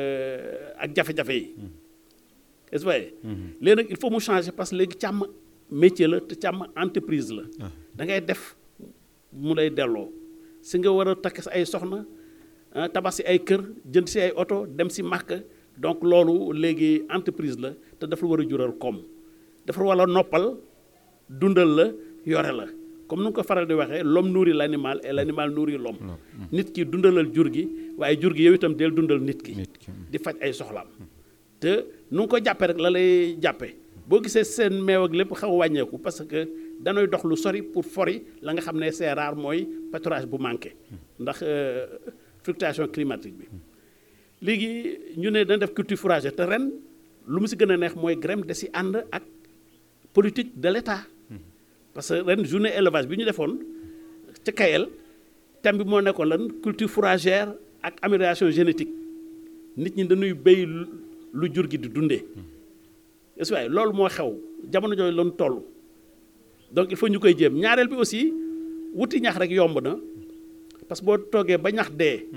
ak jafe-jafe yi est-ce que léegi nag il faut mu changer parce que léegi càmm métier la te càmm entreprise la da ngay def mu lay delloo si nga war a takk si ay soxna tabax si ay kër jënd si ay oto dem si màkk donc loolu léegi entreprise la te dafa war a jural koom dafa war a noppal dundal la yore la comme nu nga ko faral di waxee l'homme nourrit l'animal et l'animal nourrit l'homme nit ki dundalal jur gi waaye jur gi yow itam del dundal nit ki di faj ay soxlaam te nu nga ko jàppee rek la lay jàppee boo gisee seen meew ak lépp xaw a wàññeeku parce que danooy dox lu sori pour fori la nga xam ne c'est rare mooy pâturage bu manqué ndax fluctuation climatique bi léegi ñu ne dana def culture fourragère te ren lu mu si gën a neex mooy GREM da si ànd ak politique de l'État parce que ren journée élevage bi ñu defoon ca Kayel thème bi moo nekkoon lan culture fourragère ak amélioration génétique nit ñi dañuy béy lu jur gi di dundee est-ce que loolu moo xew jamono jooju lañu toll donc il faut ñu koy jéem ñaareel bi aussi wuti ñax rek yomb na parce que boo toogee ba ñax dee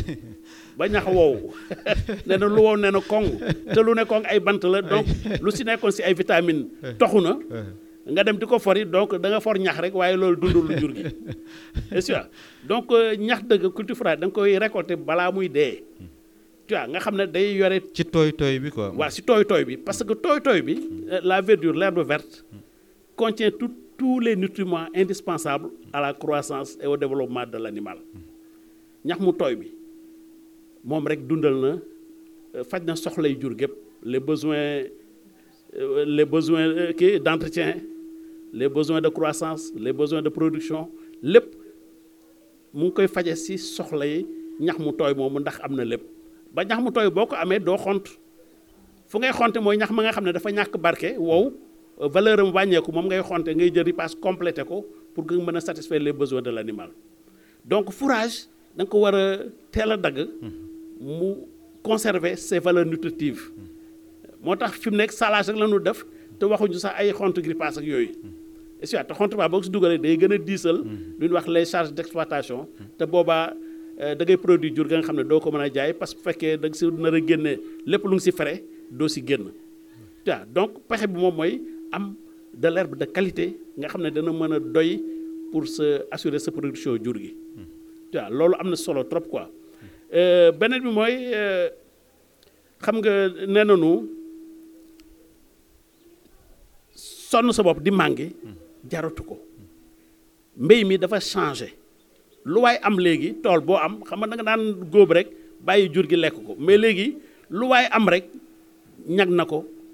ba ñax wow nee na lu wow nee na koŋ te lu ne koŋ ay bant la donc lu si nekkoon si ay vitamines toxu na nga dem di ko fori donc da nga for ñax rek waaye loolu dundul lu jur gi est-ce que donc ñax dëgg culture fourragère da nga koy récolter balaa muy dee tu vois nga xam ne day yore. ci tooy tooy bi quoi. waaw si tooy tooy bi parce que tooy tooy bi la verdure l'herbe verte contient tout tous les nutriments indispensables à la croissance et au développement de l'animal ñax mu tooy bi moom rek dundal na faj na soxlay jur gépp les besoins les besoins kii d'entretien les besoins de croissance les besoins de production lépp mu ngi koy faje si soxla yi ñax mu tooy moomu ndax am na lépp ba ñax mu tooy boo ko amee doo xont fu ngay xonte mooy ñax ma nga xam ne dafa ñàkk barke wow valeur am wàññeeku moom ngay xonte ngay jël ripaas complété ko pour que nga mën a satisfaire les besoins de l'animal donc fourrage da nga ko war a teel a dagg mu conserver ses valeurs nutritives moo tax fi mu nekk salage rek la ñu def te waxuñu sax ay xont ripaas ak yooyu est-ce que te xont baa boo ko si dugalee day gën a diisal lu ñuy wax les charges d'exploitation te boobaa da ngay produit jur ga nga xam ne doo ko mën a jaay parce que bu fekkee da nga si nar a génne lépp lu ngi si frais doo si génn waaw donc pexe bi moom mooy am de l'herbe de qualité nga xam ne dana mën a doy pour se assurer sa production jur gi waaw loolu am na solo trop quoi beneen bi mooy xam nga nee nañu sonn sa bopp di màngi jaratu ko mbéy mi dafa changé lu waay am léegi tool boo am xam nga da nga daan góob rek bàyyi jur gi lekk ko mais léegi lu waay am rek ñag na ko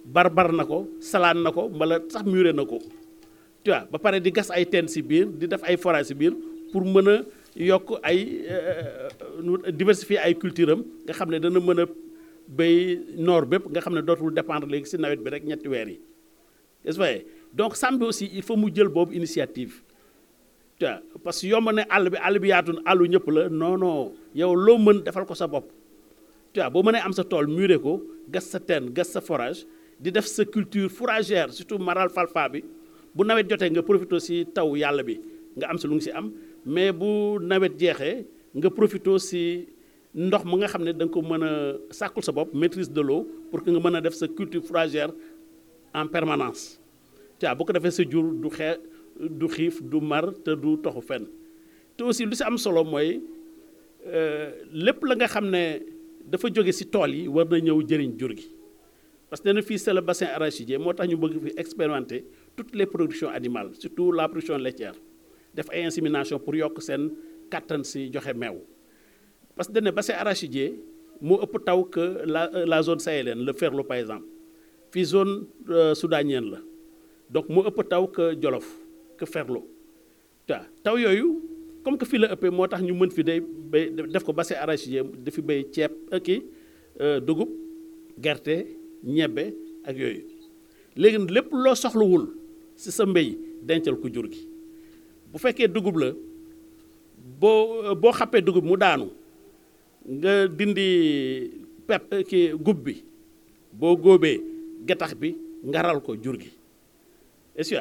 barbar na ko salaan na ko wala sax muré na ko tu vois ba pare di gas ay teen si biir di def ay forage si biir pour mën a yokk ay diversifier ay culture am nga xam ne dana mën a béy noor bépp nga xam ne dootul dépendre léegi si nawet bi rek ñetti weer yi est-ce que donc sàmm bi aussi il faut mu jël boobu initiative tu vois parce que yomb ne àll bi àll bi yaatu na àllu ñëpp la non non yow loo mën defal ko sa bopp tu vois boo mënee am sa tool muré ko gas sa teen gas sa forage di def sa culture fourragère surtout maral falfa bi bu nawet jotee nga profité si taw yàlla bi nga am si lu ngi si am mais bu nawet jeexee nga profité si ndox mu nga xam ne da nga ko mën a sàkkul sa bopp maîtrise de l'eau pour que nga mën a def sa culture fourragère en permanence tu vois bu ko defee sa jur du xee du xiif du mar te du toxu fenn te aussi lu si am solo mooy lépp la nga xam ne dafa jóge si tool yi war na ñëw jëriñ jur gi parce que nee na fii c'est le bassin arachidier moo tax ñu bëgg fi expérimenter toutes les productions animales surtout la production laitière def ay insémination pour yokk seen kattan si joxe meew parce que dañ ne bassin arachidier moo ëpp taw que la la zone sahélienne le Ferlo par exemple fii zone soudanienne la donc moo ëpp taw que Jolof que Ferlo waaw taw yooyu comme que fii la ëppee moo tax ñu mën fi day bay def ko bassin arachidier dafi béy ceeb kii dugub gerte ñebbe ak yooyu léegi lépp loo soxlawul ci sa mbéy dencal ko jur gi bu fekkee dugub la boo boo xappee dugub mu daanu nga dindi pep ki gub bi boo góobee getax bi ngaral ko jur gi est-ce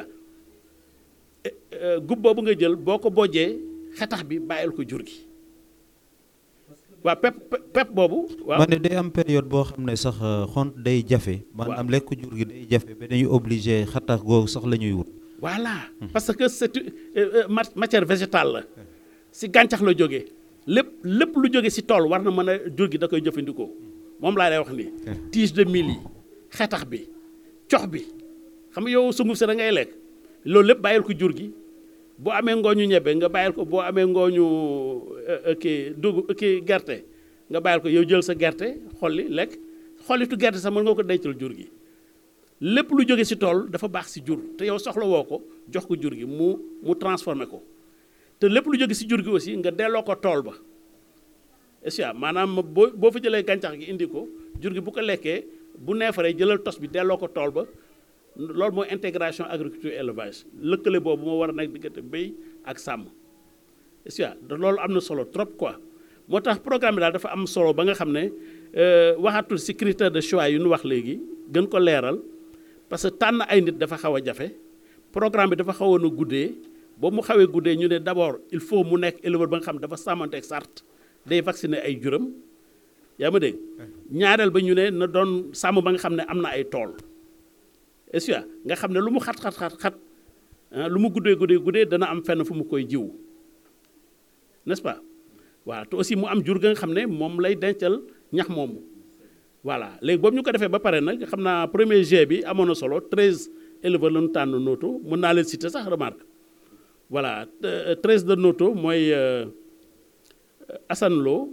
que gub boobu nga jël boo ko bojjee xetax bi bàyyil ko jur gi waaw pep pep boobu. waaw ma ne day am période boo xam ne sax xont day jafe. maanaam lekk jur gi day jafe ba dañuy obligé xetax googu sax la ñuy wut. voilà parce que c'est matière végétale la si gàncax la jógee lépp lépp lu jóge si tool war na mën a jur gi da koy jëfandikoo moom laa lay wax nii. tige de mil yi xetax bi cox bi xam nga yow sunguf si da ngay lekk loolu lépp bàyyil ko jur gi boo amee ngooñu ñebe nga bàyyil ko boo amee ngooñu kii dugub kii gerte nga bàyyil ko yow jël sa gerte xolli lekk xollitu gerte sax mën nga ko dencal jur gi. lépp lu jóge ci tool dafa baax ci jur te yow soxla woo ko jox ko jur gi mu mu transformé ko te lépp lu jóge ci jur gi aussi nga delloo ko tool ba est maanaam boo boo fa jëlee gàncax gi indi ko jur gi bu ko lekkee bu neefaree jëlal tos bi delloo ko tool ba loolu mooy intégration agriculture élevage lëkkale boobu moo war a nekk diggante béy ak sàmm est loolu am na solo trop quoi moo tax programme bi daal dafa am solo ba nga xam ne waxatul ci critère de choix yu ñu wax léegi gën ko leeral parce que tànn ay nit dafa xaw a jafe programme bi dafa xawoon a guddee boobu mu xawee guddee ñu ne d'abord il faut mu nekk éleveur ba nga xam dafa sàmmanteeg sart day vacciner ay juram yaa ma dégg ñaareel ba ñu ne na doon sàmm ba nga xam ne am na ay tool est-ce nga xam ne lu mu xat xat xat xat lu mu guddee guddee guddee dana am fenn fu mu koy jiw n'est-ce pas waaw te aussi mu am jur ga nga xam ne moom lay dencal ñax moomu voilà léegi boobu ñu ko defee ba pare nag xam naa premier G bi amoon na solo treize éleveurs la ñu tànn noto mën naa leen citer sax remarque voilà treize de noto mooy Assane Lo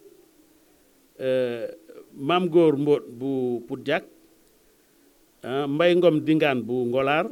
Maam Góor Mbóot bu Poudjak Mbay Ngom Dingaan bu Ngolaar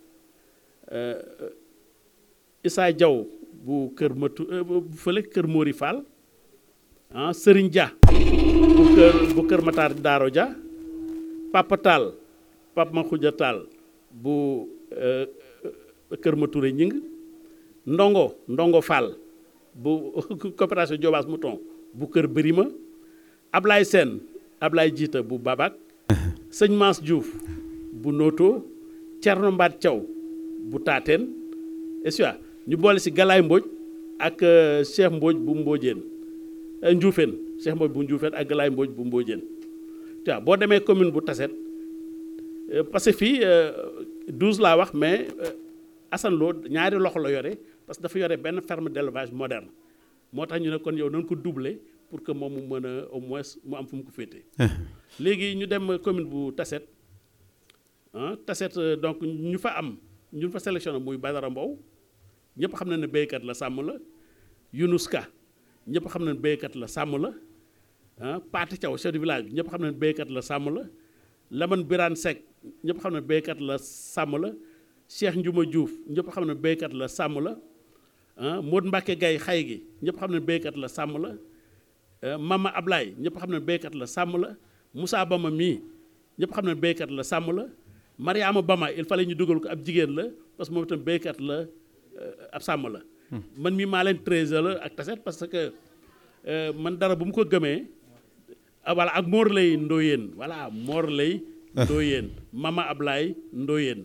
Issa Diaw bu Kër Matu bu fële Kër Mori Fall ah Serigne Dia bu kër bu kër Matar Daaro Dia Papa Tall Papa Makhoudia Tall bu kër Matouré Ñing Ndongo Ndongo Fall bu coopération Diobass Mouton bu kër Birima Ablaye Sène Ablaye Jiita bu Babak Sëñ Mass Diouf bu Noto Thierno Mbaat Thiaw bu Taateen est ñu boole si Galaay Mbodj ak Cheikh Mbodj bu Mbodjeen Njuufeen Cheikh Mbodj bu Njuufeen ak Galaay Mbodj bu Mbodjeen tu vois boo demee commune bu Tassette parce que fii douze laa wax mais Assane Lo ñaari loxo la yore parce que dafa yore benn ferme d'élevage moderne moo tax ñu ne kon yow nañ ko doubler pour que moom mu mën a au moins mu am fu mu ko féete léegi ñu dem commune bu Tassette ah Tassette donc ñu fa am ñu fa sélectionné muy Badara Mbow ñëpp xam na ne béykat la sàmm la Younous Ka ñëpp xam na ne béykat la sàmm la ah Paate Thiaw chef du village bi ñëpp xam na ne béykat la sàmm la Lamane Birane Seck ñëpp xam ne béykat la sàmm la Cheikh Ndiouma Diouf ñëpp xam ne béykat la sàmm la ah Modou Mbacke Gaye xay gi ñëpp xam ne béykat la sàmm la Mama Ablaye ñëpp xam ne béykat la sàmm la Moussa Bama mii ñëpp xam ne béykat la sàmm la Mariama Bama il fallait ñu dugal ko ab jigéen la parce que moom itam béykat la ab sàmm la man mii maa leen trésor la ak taset parce que man dara bu mu ko gëmee voilà ak Mor lay Ndoyeen voilà Mor lay Ndoyeen Mama Ablaye Ndoyeen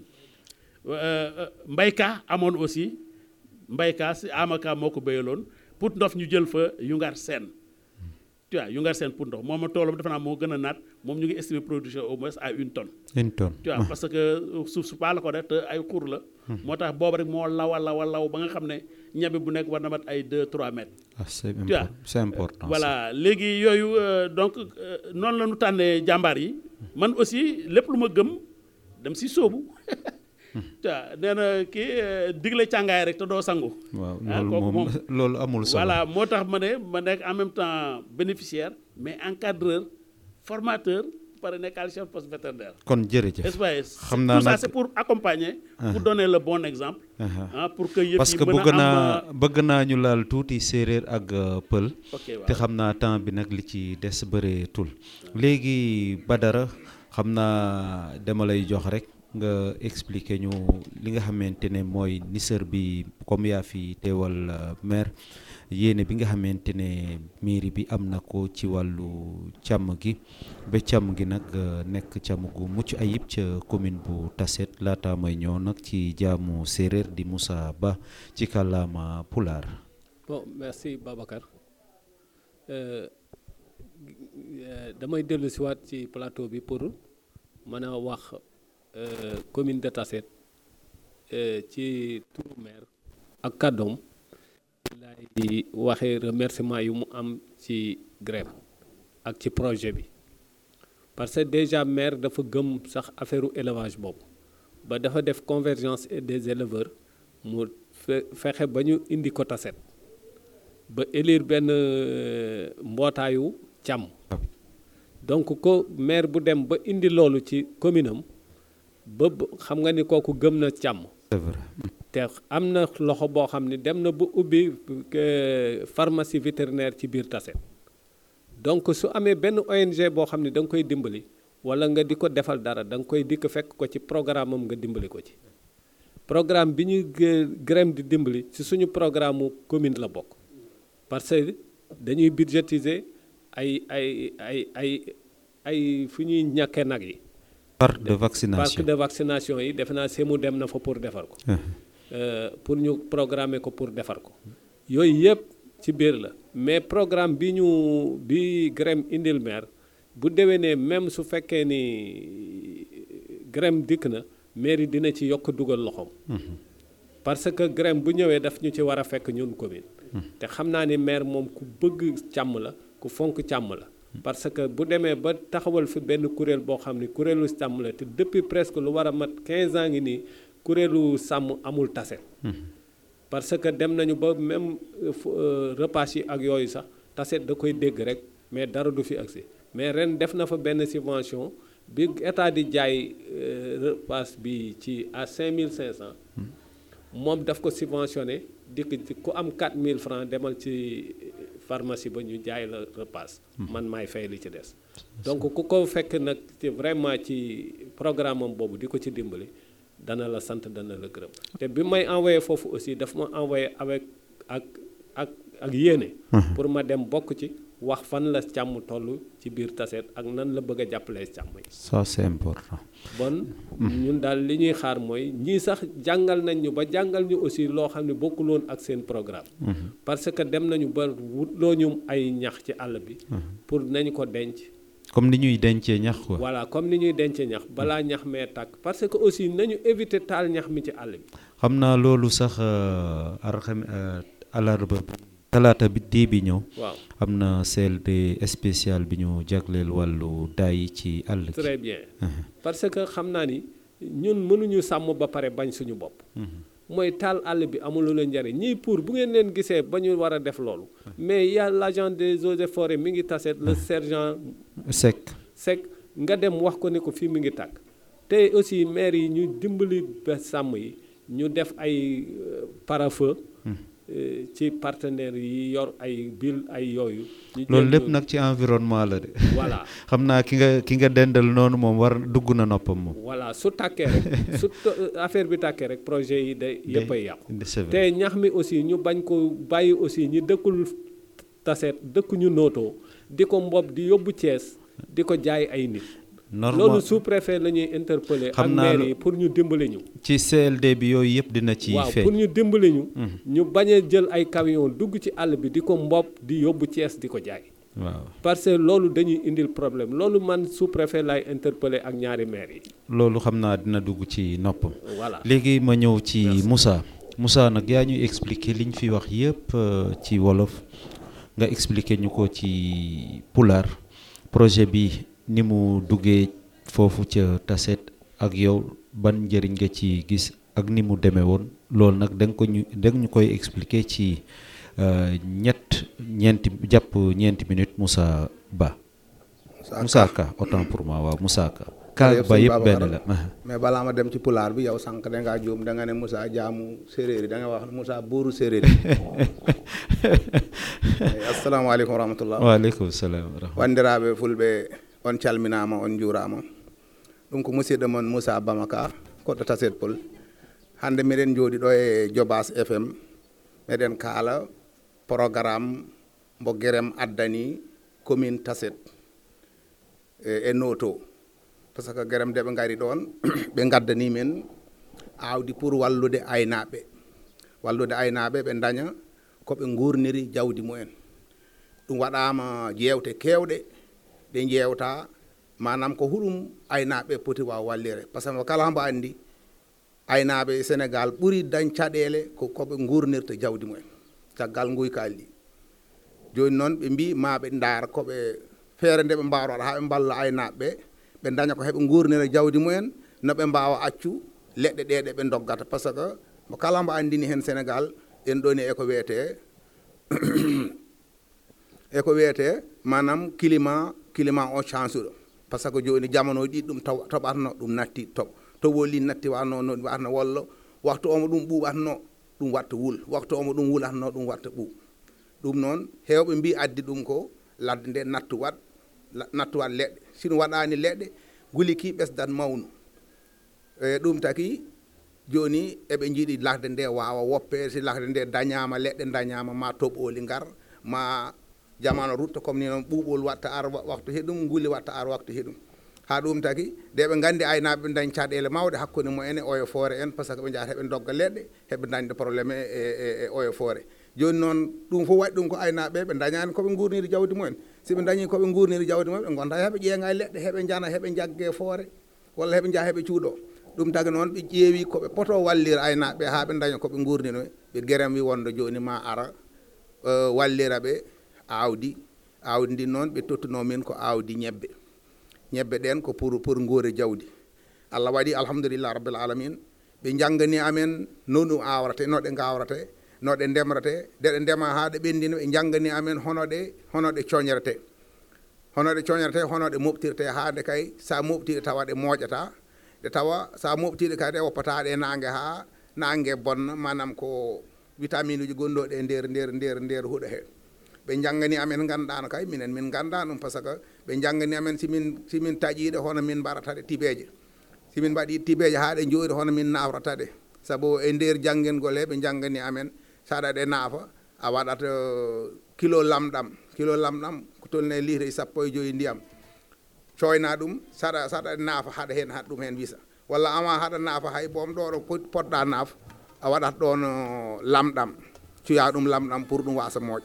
mbayka amoon aussi mbayka si amaka moo ko béyaloon pour ndof ñu jël fa yungar seen tu vois yungar seen pour ndox moom a toolam defe naa moo gën a naat moom ñu ngi estimer production au moins à une tonne une tonne tu vois parce que suuf su paa la ko def te ay xur la moo tax boobu rek moo law a law a law ba nga xam ne ñebe bu nekk war na mat ay 2 3 mètres ah c'est tu vois important c'est important voilà léegi yooyu donc noonu la ñu tànnee jàmbaar yi man aussi lépp lu ma gëm dem si sóobu waaw nee na kii digle càngaay rek te doo sangu. waaw ah loolu kooku moom moom loolu amul solo voilà moo tax ma ne ma nekk en même temps bénéficiaire mais encadreur formateur pare nekkal chef poste vétérinaire. kon jërëjëf SPS xam naa tout ça nag- c'est pour accompagner. pour donner le bon exemple. Aha. ah pour que yëf parce yi que mën bëgg a am naa bëgg naa ñu laal tuuti séeréer ak euh, pël ok waaw te xam naa temps bi nag li ci des bëreetul léegi Badara xam naa dama lay jox rek nga expliquer ñu li nga xamante ne mooy nisër bi comme yaa fi teewal euh, maire yéene bi nga xamante ne mairie bi am na ko ci wàllu càmm gi ba càmm gi nag euh, nekk càmm gu mucc ayib ca commune bu Tassette laata may ñëw nag ci jaamu séeréer di Moussa Ba ci kàllaama pulaar bon merci Babacar Euh, euh, damay dellu si waat ci plateau bi pour mën a wax euh, commune de Tassette euh, ci turu maire ak kàddoom laay waxee remerciement yu mu am ci grève ak ci projet bi parce que déjà maire dafa gëm sax affaire élevage boobu ba dafa def convergence des éleveurs mu fe- fexe ba ñu indi ko Tassette ba élire benn euh, mbootaayu càmm donc ko maire bu dem ba indi loolu ci commune am ba ba- xam nga ni kooku gëm na càmm c'est vrai te am na loxo boo xam ni dem na ba ubbi euh, pharmacie vétérinaire ci biir Tassette donc su amee benn ONG boo xam ni da nga koy dimbali wala nga di ko defal dara da nga koy dikk fekk ko ci programme am nga dimbali ko ci programme bi ñuy grème di dimbali ci suñu programme mu commune la bokk parce que dañuy budgétiser ay ay ay ay ay fu ñuy ñàkkee nag yi parc de parc vaccination de vaccination yi defe naa semu dem na fa pour defar ko Ah. Euh, pour ñu programmer ko pour defar ko yooyu yëpp ci biir la mais programme bi ñu bi GREM indil maire bu déwénee même su fekkee ni GREM dikk na mairie dina ci yokk dugal loxoom parce que GREM bu ñëwee daf ñu ci war a fekk ñun commune te xam naa ni maire moom ku bëgg càmm la ku fonk càmm la parce que bu demee ba taxawal fi benn kuréel boo xam ni kuréelu càmm la te depuis presque lu war a mat 15 ans ngi nii kuréelu sàmm amul Tassette parce que dem nañu ba même euh, fu- euh, repas yi ak yooyu sax Tassette da koy dégg rek mais dara du fi agsi mais ren def na fa benn subvention bi état di jaay euh, repas bi ci à 5500 moom daf ko subventionné dikk ci ku am 4000 francs demal ci pharmacie ba ñu jaay la repas man maay fay li ci des donc ku ko fekk nag ci vraiment ci programme am boobu di ko ci dimbali dana la sant dana la gërëm te bi may envoyé foofu aussi daf ma envoyé avec ak ak ak yéene pour ma dem bokk ci wax fan la càmm toll ci biir Tassette ak nan la bëgg a jàppalee càmm yi ça c'est important bon ñun daal li ñuy xaar mooy ñii sax jàngal nañ ñu ba jàngal ñu aussi loo xam ne bokkul woon ak seen programme parce que dem nañu ba wutloo ñu ay ñax ci àll bi pour nañ ko denc comme ni ñuy dencee ñax quoi voilà comme ni ñuy dencee ñax balaa ñax mee tàkk parce que aussi nañu éviter taal ñax mi ci àll bi xam naa loolu sax arxam alarba bi talaata bi dee bi ñëw waaw am na CLD spécial bi ñu jagleel wàllu daay ci àll gi très bien parce que xam naa ni ñun mënuñu sàmm ba pare bañ suñu bopp mooy taal àll bi amul la njariñ ñii pour bu ngeen leen gisee ba ñu war a def loolu mais y a l'agent des eaux et forêts mi ngi Tassette le sergent sec Seck nga dem wax ko ne ko fii mi ngi tàkk te aussi maire yi ñu dimbali ba sàmm yi ñu def ay euh, pare-feu euh, ci partenaires yi yor ay bil ay yooyu ñu loolu jéem lépp ko- nag ci environnement la de voilà xam naa ki nga ki nga dendal noonu moom war dugg na noppam moom voilà su tàkkee rek su to- affaire bi tàkkee rek projet yi day yëpp ay yàqu c'est vrai. te ñax mi aussi ñu bañ ko bàyyi aussi ñi dëkkul taseet dëkkuñu nootoo di ko mbob di yóbbu Thiès di ko jaay ay nit normal loolu sous préfet la ñuy interpeller ak Xam naa maire lu- yi pour ñu dimbali ñu ci CLD bi yooyu yëpp dina ci waaw feeñ pour ñu dimbali ñu ñu bañ a jël ay camion dugg ci àll bi di ko mbob di yóbbu Thiès di ko jaay waaw parce que loolu dañuy indil problème loolu man sous préfet lay interpeller ak ñaari maire yi loolu xam naa dina dugg ci noppam voilà léegi ma ñëw ci Moussa Moussa nag yaa ñuy expliquer liñ fi wax yëpp euh, ci wolof nga expliquer ñu ko ci pulaar projet bi ni mu duggee foofu ca Tassette ak yow ban njëriñ nga ci gis ak ni mu demee woon loolu nag da nga ko ñu da nga ñu koy expliquer ci euh, ñett ñeenti jàpp ñeenti minutes Moussa Ba Moussa Ka autant pour moi waaw Moussa Ka Ka Jërëjëf Ba sëñ yëpp benn Babacar. la mais balaa ma dem ci pulaar bi yow sànq da ngaa juum da nga ne Moussa jaamu séeréer yi da nga wax Moussa buuru séeréer yi assalamu aleykum wa rahmatullah waaleykum salaam wa rahmatulah. wanndiraaɓe fulɓe on calminaama on njuuraama ɗum ko musidɗo mon moussa bamaka koɗɗo taset pol hannde miɗen njooɗi ɗo e jobas fm meɗen kaala programme mbo guerem addani commune taset e e noto par ce que guerem nde ɓe ngari ɗon ɓe ngaddani men aawdi pour wallude aynaaɓe wallude aynaaɓe ɓe daña ko ɓe nguurniri jawdi mumen ɗum waɗama jewte kewɗe ɗe jewta manam ko huɗum aynaɓe poti waw wallire par ce que kala mbo andi aynaɓe sénégal ɓuuri dañ caɗele ko koɓe gurnirta jawdi mumen caggal guykaali ɗi joni noon ɓe mbi maɓe daara koɓe feere nde ɓe mbawata ha ɓe mballa aynaɓeɓe ɓe daña ko heɓe gurnira jawdi mumen no ɓe mbawa accu leɗɗe ɗe ɗe ɓe doggata par ce que mo kala mbo andini hen sénégal en ɗoni eko wiyete eko wiyete manam climat climat o change ɗo par ce que joni jamono ɗi ɗum taw- toɓatno ɗum natti toɓ to woli natti watno no ɗum watno walla waktu omo ɗum ɓuɓatno ɗum watta wul waktu omo ɗum wulatno ɗum watta ɓuuɓ ɗum noon hewɓe mbi addi ɗum ko ladde nde nattu wat la- nattu wat leɗɗe sino waɗani leɗɗe guliki ɓesdat mawnu e ɗum taki joni eɓe jiiɗi lakde nde wawa woppe si lakde nde dañama leɗɗe dañama ma toɓoli ngar ma jamano rutta comme ni noon ɓuuɓol watta ar wa- waktu heɗum guli watta ar waktu heɗum ha ɗum taki nde ɓe gandi aynaɓe ɓe dañ caɗele mawɗe hakkude mumen e oyo foore en par ce que ɓe jahata heɓe dogga leɗɗe heɓe dañde probléme e e- e oyo foore joni noon ɗum fof waɗi ɗum ko aynaɓe ɓe dañani koɓe gurniri jawdi mumen siɓe dañi koɓe gurniri jawdi mumen ɓe gonta heɓe ƴeeŋa e leɗɗe heɓe jana heɓe jaggue foore walla heɓe jaaha heɓe cuuɗo ɗum tagi noon ɓe ƴeewi koɓe poto wallira aynaɓe ha ɓe daña koɓe gurnino ɓe guerem wi wonde joni ma ara euh, wallira ɓe awdi awdi ndi noon ɓe tottuno min ko awdi ñebbe ñebbe ɗen ko pour pour nguure jawdi allah waɗi alhamdulillah rabbil alamin ɓe janggani amen no ɗum awrate no ɗe gawrate no ɗe ndemrate nde ɗe ndema ha ɗe ɓendina ɓe janggani amen hono ɗe hono ɗe coñrete hono ɗe coñrete hono ɗe moftirte hande kay sa moftiɗe tawa ɗe moƴata ɗe tawa sa moftiɗe kadi ɗe woppata ɗe nangue ha nangue bonna manam ko vitamine uji gonɗoɗe e nder nder nder nder huuɗo he ɓe janggani amen ganduɗano kay minen min ganda ɗum par ce que ɓe janggani amen simin simin taƴiɗe hono min mbaɗataɗe tibeje simin mbaɗi tibeje ha ɗe jooɗi hono min nawrata ɗe saabu e nder janggengol he ɓe janggani amen saɗa ɗe naafa a waɗat euh, kilo lamɗam kilo lamɗam ko tolni e litre sappo e joyi ndiyam coyna ɗum saɗa saɗa naafa haɗa hen haɗa ɗum hen wisa walla ama haɗa naafa hay boom ɗo ɗo pot- poɗɗa naaf a waɗat ɗon euh, lamɗam cuya ɗum lamɗam pour ɗum wasa mooƴ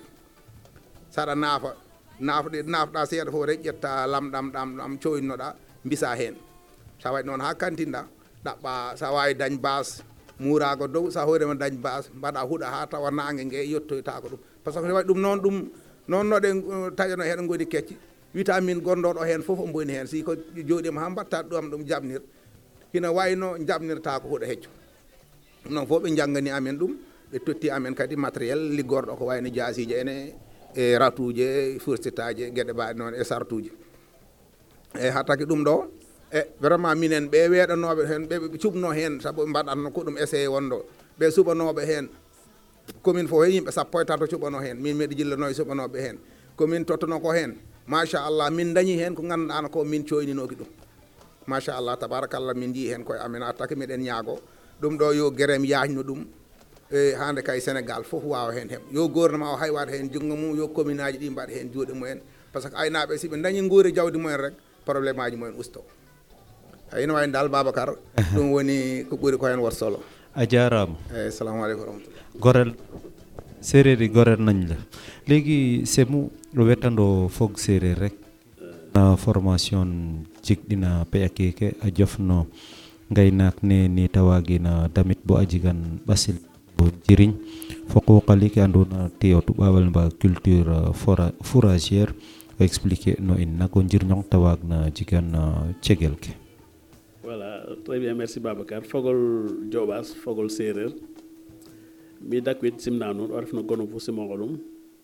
saɗa naafa naafɗe naafɗa seeɗa fof rek ƴetta lamɗam ɗam ɗam coynoɗa mbisa hen sa waɗi noon ha kantinɗa ɗaɓɓa sa wawi dañ base murago dow sa hoorema dañ base mbaɗa huuɗa ha tawa nangue gue yettoytako ɗum par ce que ne waɗi ɗum noon ɗum noon no ɗe uh, taƴano hen goni kecce vitamine gonɗoɗo hen foof o boni hen si ko joɗima ha mbatta ɗum ɗum jabnir hina wayno jabnirta ko huuɗo hecco ɗum noon fof ɓe janggani amen ɗum ɓe totti amen kadi matériel liggorɗo ko wayno jasiji ene e ratuje e fursittaji gueɗe mbaɗe noon e sartuji eyyi ha taki ɗum ɗo e vraiment minen ɓe weeɗanoɓe hen ɓe cuɓno hen saabu mbaɗatno ko ɗum essayé wonɗo ɓe suɓanoɓe hen commune fof yimɓe sappo e tato cuɓano hen min miɗa jillano e suɓanoɓe hen commune tottuno ko hen machallah min dañi hen ko ganduɗano ko min coyninoki ɗum machallah tabarakallah min jii hen koye amen attake miɗen ñaago ɗum ɗo yo guérem yajno ɗum e hande kay sénégal foof wawa hen heɓ yo gouvernement o hay waɗa hen junggo mum yo commune aji ɗi mbaɗa hen juuɗe mumen par ce que aynaɓe siɓe dañi guuri jawdi mumen rek probléme aji mumen usto ene wawi dal babacar ɗum woni ko ɓuuri ko hen wat solo a jaaraama eyyi salamu aleykum wa rahmatullah gorel séeréer yi gorel nañ la léegi semu ɗo wettando fog séeréer rek na formation jigɗina peƴa keke a jofno ngaynaak ne ni tawagina damit bo a jigan ɓasil o jiriñ fo quqali ke andona te o tuɓawal mba culture fora fouragère o expliquer no in nako njirñong tawag na jigan cegel ke voilà très bien merci babacar fogol joɓas fogol séréer mi dakwit simna nuun o refno gono fo simongolum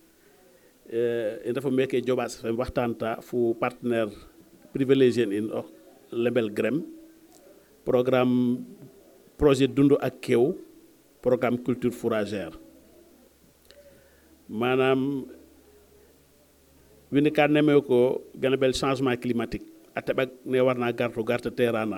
i ndefa meke joɓas fm waxtanta fo partenaire privilégié in o label grem programme projet dundu ak kew programme culture fourragère manam wini ka neme ko gana bel changement climatique a teɓak ne warna garto garta terana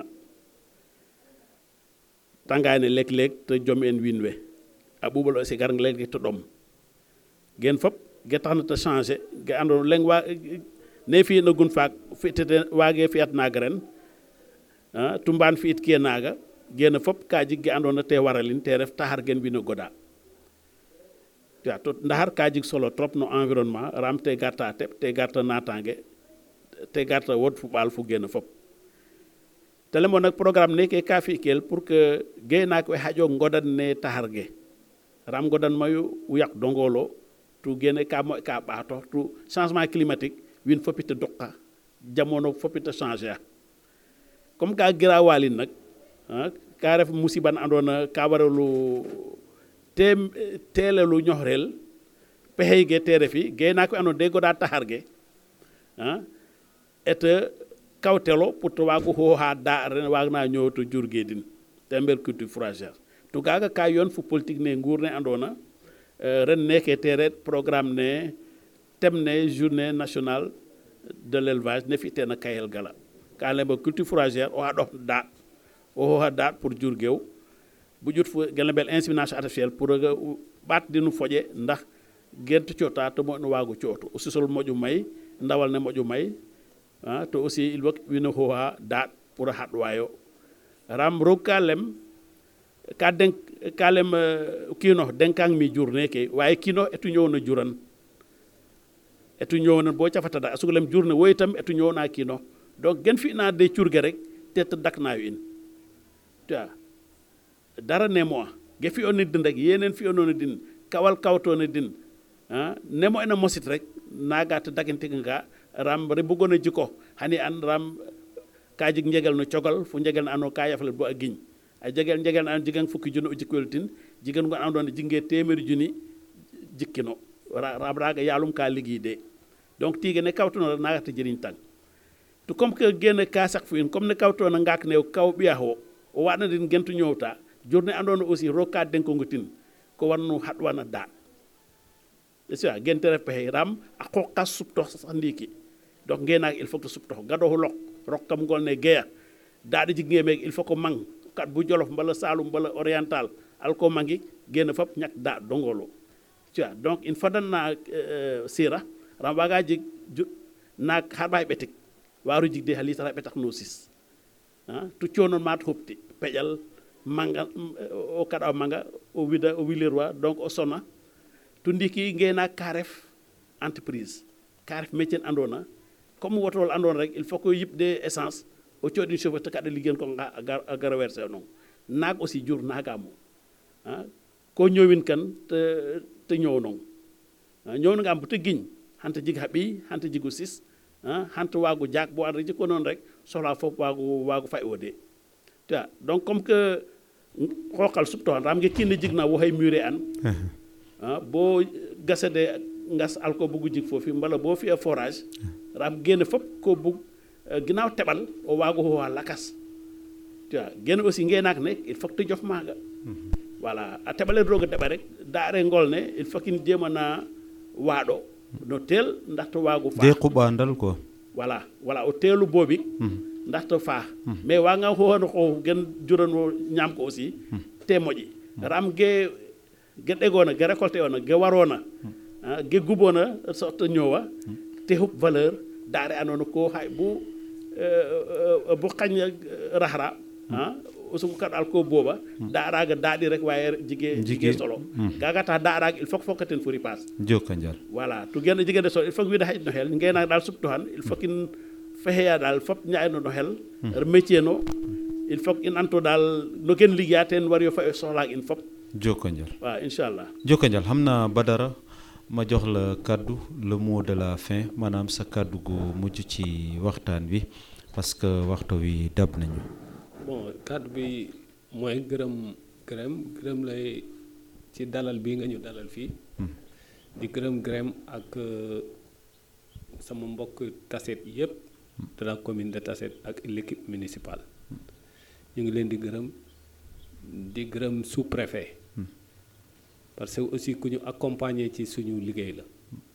tangane lek lek te jom en win we a ɓuɓal aussi gar lek to ɗom gen fop ge taxna te changer ge ando leng wa ne fi na gun faak fi tete wage fiat naga ren tumban fi it ke naga gena fop ka jig ge andona te waralin te ref taxar gen wino goda ya to ndaxar ka jig solo trop no environnement ram te garta teɓ te garta natange te garta wod fu ɓaal fu gena fop te lemo nak programme neke ka fi kel pour que gaynaak we xaƴo ngodan ne taxar ge ram ngodan mayu uyak dongolo tu gene ka moƴ ka ɓaato tu changement climatique win fopita duqa jamono fopita changer a comme ka girawalin nak ka ref musiban andona ka waralu te telelu ñoxrel pexey ge te refi gaynaak we andona de goda taxar ge et kawtelo pour to waago xooxa da ren waagna ñoow to jurge din te mbel culture fourragère to kaaga ka yoon fo politique ne nguur ne andoona ren neke te ret programme ne thème ne journée nationale de l'élevage ne fi'teena kayel gala ka lemba culture fourragère o xaɗox daaɗ o xooxa daaɗ pour jurgeew bu ƴut fo gen lebel insémination artificielle pour ɓaat dinu foƴe ndax gent coota to moƴno waago cootu o sisol moƴo may ndawal ne moƴo may to aussi il faut wino xooxa daaɗ pour a xaɗwayo ram roog ka lem ka denk ka lem kiinox denkang mi jur neke waaye kiinox etu ñoowna juran etu ñoowna bo cafata da a sug lem jurne wo itam etu ñoowna kiinox donc gen fi'na de curge rek te te daknayo in ta dara nemo a ge fi'oona din rek yenen fi'onoona din kawal kawtoona din nemo ena mosit rek naga te dagintiga nga ram re bugona jiko hani an ram ka jig njegel no cogal fu njegel na ando ka yafale bo a giñ a jegel njegel na an jigan fukki junni o jikkoyel tin jigan gon andone jinge temeri junni jikkino ram raga yalum ka ligui de donc tiga ne kawtono naga te jeriñ tang to comme que gene ka sak fu in comme ne kawtono ngak ne kaw biya ho o wadna din gentu ñowta journée andone aussi roka denko ngotin ko wanno hadwana da c'est ça gente ref pexe ram a qoqa suptox sax ndiki donc ngenaak il faut que suptox gadoxu lok rok kam ngol ne geya daɗa jignge meek il faut que mang kat bu jolof mbala salum mbala oriental alko mangi gena fop ñak da dongolo tu vois donc il fadanna sira ram waga jig naak xarɓay ɓetik waru jigde ha litara ɓetak no sis tu conon mat hopti peƴal manga o kaɗa manga o wida o wilirwa donc o sona to ndiki ngena ka ref entreprise ka ref métier andona comme wotol andona rek il faut que yibde essence o coɗin chauffeur te kaɗa liggen ko a gara werse noon naag aussi jur nagamo ko ñowin kan te te ñow noon ñownagam bo te giñ hanta jig ha ɓiy hanta jigu sis hanta waago jaak bo anda jikko noon rek sohla fof waago waago fay o de ta donc comme que xoqal suptoxan ram ge kiine jigna wo hay muré an bo gasede ngas alko bugu jig foofi mbala bo fi'a forage ram gene fop ko bug ginnaaw teɓal o waago howa lakas tu vois gene aussi ngeenaak ne il faut que te jof maaga voilà a teɓale roog a deɓa rek daare ngol ne il faut kin jéemana waaɗo no teel ndaxte waago faax de quɓandal quoi voilà voilà o teelu boobi ndaxte faax mais waanga xooxano xoox gen jurano ñaam ko aussi te moƴi ram ge ge ɗegoona ge récolté oona ge waroona ah, ge guboona sorte ñoowa te xup valeur daare andoona ko xay bu euh, euh, bu xañ raxra ah o sugu kaɗal ko booba daaraga daaɗi rek waye jige jige Jige. solo kaga tax daaraga il faut que fokkaten fo ripaas joka njal voilà to gene jigede so il faut que wiide haƴno hel ngena dal supto han il faut kin feheya dal fop ñayno no hel métier no il faut que in anto dal no ken liggeya ten wari yo fa e sohlaak in fop joka njal waaw inchallah joka njal xam naa Badara ma jox la kàddu le mot de la fin maanaam sa kàddu gu mujj ci waxtaan wi parce que waxtu wi dab nañu bon kàddu bi mooy gërëm gërëm gërëm lay ci dalal bi nga ñu dalal fii di gërëm gërëm ak euh, sama mbokk taset yépp de la commune de Tassette ak l'équipe municipale ñu ngi leen di gërëm di gërëm sous-préfet parce que aussi ku ñu accompagner ci suñu liggéey la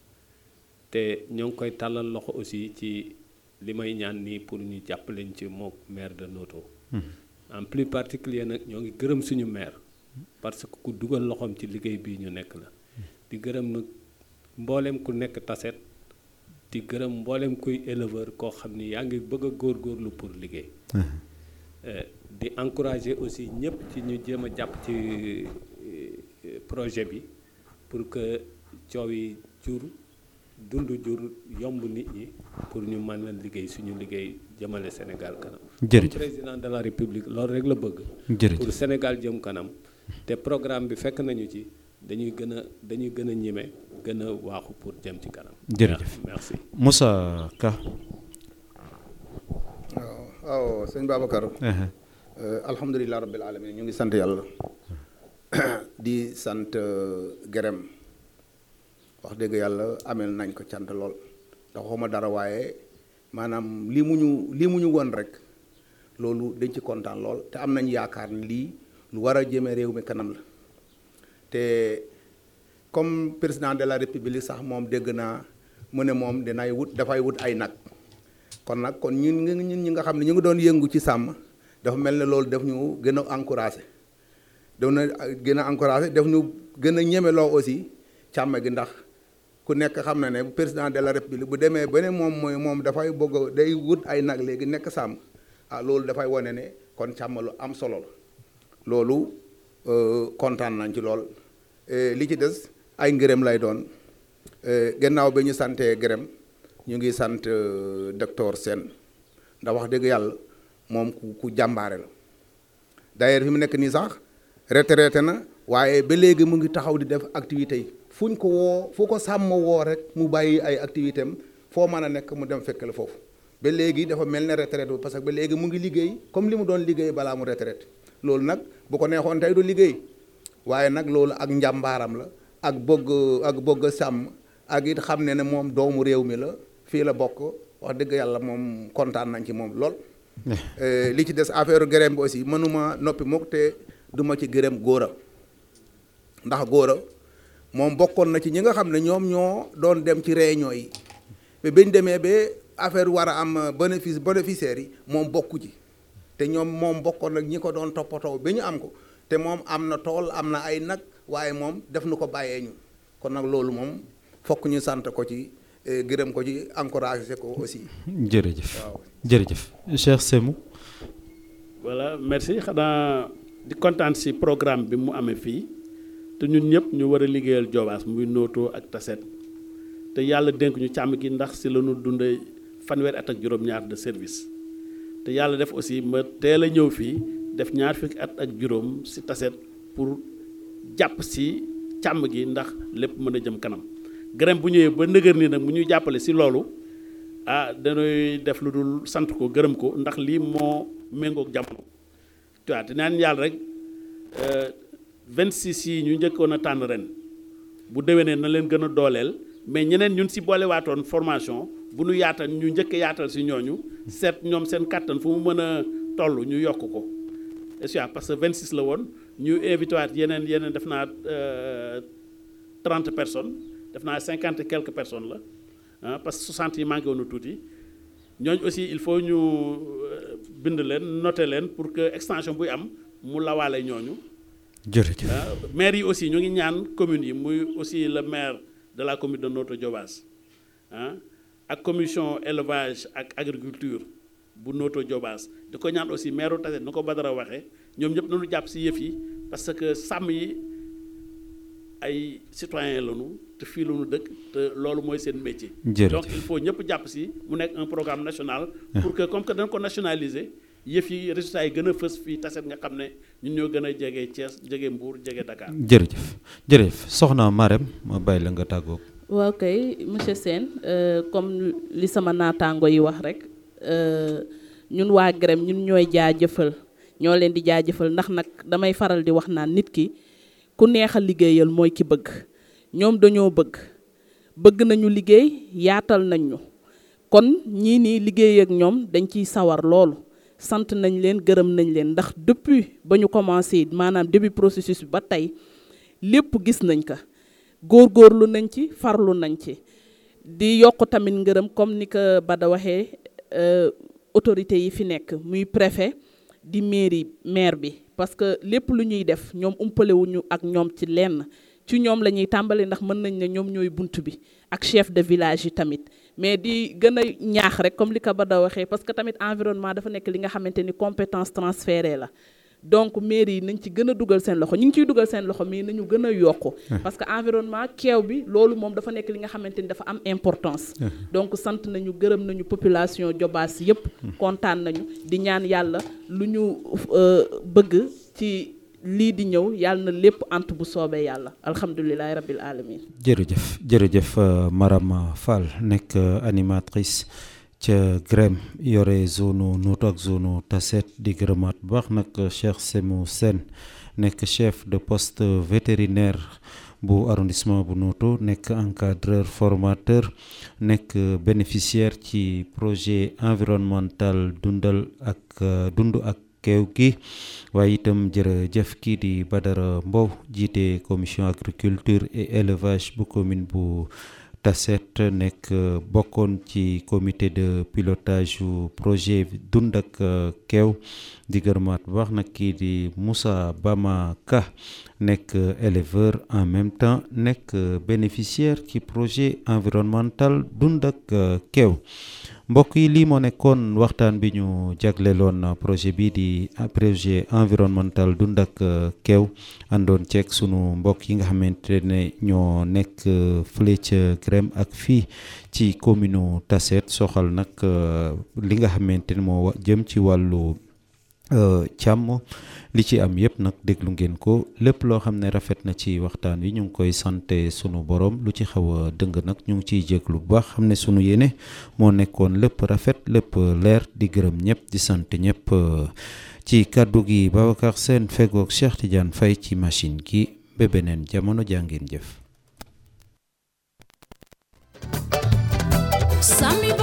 te ñoo ngi koy tàllal loxo aussi ci li may ñaan nii pour ñu jàppaleñ ci mook maire de Noto en plus particulier nag ñoo ngi gërëm suñu maire parce que ku dugal loxoom ci liggéey bii ñu nekk la di gërëm nag mboolem ku nekk Tassette di gërëm mboolem kuy éleveur koo xam ni yaa ngi bëgg a góorgóorlu pour liggéey Euh, di encourager aussi ñëpp ci ñu jéem a jàpp ci euh, projet bi pour que coow yi jur dund jur yomb nit ñi pour ñu mën a liggéey suñu liggéey jëmale Sénégal kanam. Jërëjëf. Comme président de la République loolu rek la bëgg. Jërëjëf. pour Sénégal jëm kanam te programme bi fekk nañu ci dañuy gën a dañuy gën a ñime gën a waaxu pour jëm ci kanam. Jërëjëf. merci. Moussa Ka waaw waaw sëñ Babacar ehe, Euh, alhamdulilah rabbil alamin ñu ngi sant yàlla di sant euh, gërëm wax dëgg yàlla amel nañ ko cant lool ndax waxuma dara waaye maanaam lii mu ñu lii mu ñu won rek loolu dañ ci kontaan lool te am nañ yaakaar ni lii lu war a jëme réew mi kanam la te comme président de la république sax moom dégg naa mu ne moom dinay wut dafay wut ay nag kon nag kon ñun ñun ñun ñi nga xam ne ñu ngi doon yëngu ci sàmm dafa mel ne loolu daf ñu gën a encouragé daf na gën a encouragé daf ñu gën a ñemeloo aussi càmm gi ndax ku nekk xam na ne président de la république bu demee ba ne moom mooy moom dafay bëgg a day wut ay nag léegi nekk sàmm ah loolu dafay wane ne kon càmm lu am solo la loolu euh, kontaan nañ ci lool Eh, li ci des ay ngërëm lay doon Eh, gannaaw bi ñu santee gërëm ñu ngi sant euh, docteur Sène ndax wax dëgg yàlla moom ku ku jàmbaare la d'ailleurs fi mu nekk nii sax retraité na waaye ba léegi mu ngi taxaw di def activités yi fuñ ko woo fu ko sàmm woo rek mu bàyyi ay activité am foo mën a nekk mu dem fekk la foofu ba léegi dafa mel ne retraité parce que ba léegi mu ngi liggéey comme li mu doon liggéey balaa mu retraité loolu nag bu ko neexoon tey du liggéey waaye nag loolu ak njàmbaaram la ak bëgg ak bëgg sàmm ak it xam ne ne moom doomu réew mi la fii la bokk wax dëgg yàlla moom kontaan nañ ci moom lool. Eh, li ci des affaire gërëm bi aussi mënuma noppi mukk te duma ci gërëm góora ndax góora moom bokkoon na ci ñi nga xam ne ñoom ñoo doon dem ci réunion yi ba bañ demee ba affaire war a am bénéfice bénéficiaires yi moom bokku ci te ñoom moom bokkoon nag ñi ko doon toppatoo ba ñu am ko te moom am na tool am na ay nag waaye moom def nu ko bàyyee ñu kon nag loolu moom fokk ñu sant ko ci eh, gërëm ko ci encouragé ko aussi jërëjëf waaw jërëjëf Cheikh Semou voilà merci xanaa di kontaan si programme bi mu amee fii te ñun ñëpp ñu war a liggéeyal Jobaas muy Noto ak Tassette te yàlla dénk ñu càmm gi ndax si la ñu dundee fanweeri at ak juróom-ñaar de service te yàlla def aussi ma teel a ñëw fii def ñaar fukki at ak juróom si Tassette pour jàpp si càmm gi ndax lépp mën a jëm kanam gërëm bu ñëwee ba nëgër nii nag mu ñuy jàppale si loolu ah dañuy def lu dul sant ko gërëm ko ndax lii moo méngoog jamono tu vois te naan yàlla rek 26 yi ñu njëkkoon a tànn ren bu déwénee na leen gën a dooleel mais ñeneen ñun si boole waatoon formation bu nu yaatal ñu njëkk yaatal si ñooñu seet ñoom seen kàttan fu mu mën a toll ñu yokk ko est parce que 26 la woon ñu invité waat yeneen yeneen def naa 30 personnes def naa 50 et quelques personnes la ah parce que 60 yi manqué woon tuuti ñooñu aussi il faut ñu bind leen noter leen pour que extension buy am mu lawaale ñooñu. jërëjëf maire yi aussi ñu ngi ñaan communes yi muy aussi le maire de la commune de Notto Diobass ah ak commission élevage ak agriculture bu Notto Diobass di ko ñaan aussi maire Tassette nu ko Badara waxee ñoom ñëpp nañu jàpp si yëf yi parce que sàmm yi ay citoyens lañu te fii lañu dëkk te loolu mooy seen métier. donc il faut ñëpp jàpp si mu nekk un programme national. pour que comme que dañ ko nationaliser. yëf yi résultats yi gën a fës fii Tassette nga xam ne ñun ñoo gën a jege Thiès jege Mbour jege Dakar. jërëjëf jërëjëf soxna Marème ma bàyyi la nga tàggoo. waaw kay monsieur Sène comme li sama naataango yi wax rek ñun waa GREM ñun ñooy jaajëfal ñoo leen di jaajëfal ndax nag damay faral di wax naan nit ki ku neex a liggéeyal mooy ki bëgg ñoom dañoo bëgg bëgg nañu liggéey yaatal nañ ñu kon ñii nii liggéey ak ñoom dañ ciy sawar loolu. sant nañ leen gërëm nañ leen ndax depuis ba ñu commencé maanaam début processus bi ba tey lépp gis nañ ko góorgóorlu nañ ci farlu nañ ci di yokk tamit ngërëm comme ni ko Bada waxee autorités yi fi nekk muy préfet di mairie maire bi parce que lépp lu ñuy def ñoom umpalewuñu ak ñoom ci lenn ci ñoom la ñuy tàmbali ndax mën nañ ne ñoom ñooy bunt bi ak chef de village yi tamit mais di gën a ñaax rek comme li ko Bada waxee parce que tamit environnement dafa nekk li nga xamante ni compétence transférée la donc mairie yi nañ ci gën a dugal seen loxo ñu ngi ciy dugal seen loxo mais nañu gën a yokku parce que environnement keew bi loolu moom dafa nekk li nga xamante ni dafa am importance donc sant nañu gërëm nañu population Diobass yépp kontaan nañu di ñaan yàlla lu ñu bëgg ci lii di ñëw yàlla na lépp ant bu soobee yàlla alhamdulilahi rabbil alamin jërëjëf jërëjëf Marama Fall nekk animatrice ca GREM yore zone Notto ak zone Tassette di gërëmaat bu baax nag Cheikh Semou Sène nekk chef de poste vétérinaire bu arrondissement bu Notto nekk encadreur formateur nekk bénéficiaire ci projet environnemental dundal ak dund ak keew gi waaye itam jërëjëf kii di Badara Mbow jiite commission agriculture et élevage bu commune bu Tassette nekk bokkoon ci comité de pilotage yu projet dund ak keew di gërëmaat bu baax nag kii di Moussa Bama Ka nekk éleveur en même temps nekk bénéficiaire ci projet environnemental dund ak keew mbokk yi lii moo nekkoon waxtaan bi ñu jagleloon projet bii di projet environnemental dund ak keew àndoon ceeg sunu mbokk yi nga xamante ne ñoo nekk fële ca GREM ak fii ci commune Tassette soxal nag li nga xamante ne moo jëm ci wàllu càmm li ci am yëpp nag déglu ngeen ko lépp loo xam ne rafet na ci waxtaan wi ñu ngi koy sante sunu borom lu ci xaw a dëng nag ñu ngi ciy jéglu bu baax xam ne sunu yéene moo nekkoon lépp rafet lépp leer di gërëm ñëpp di sant ñëpp ci kàddu gi Babacar Sène fegoog Cheikh Tidiane Faye ci machine gi ba beneen jamono jàngeen jëf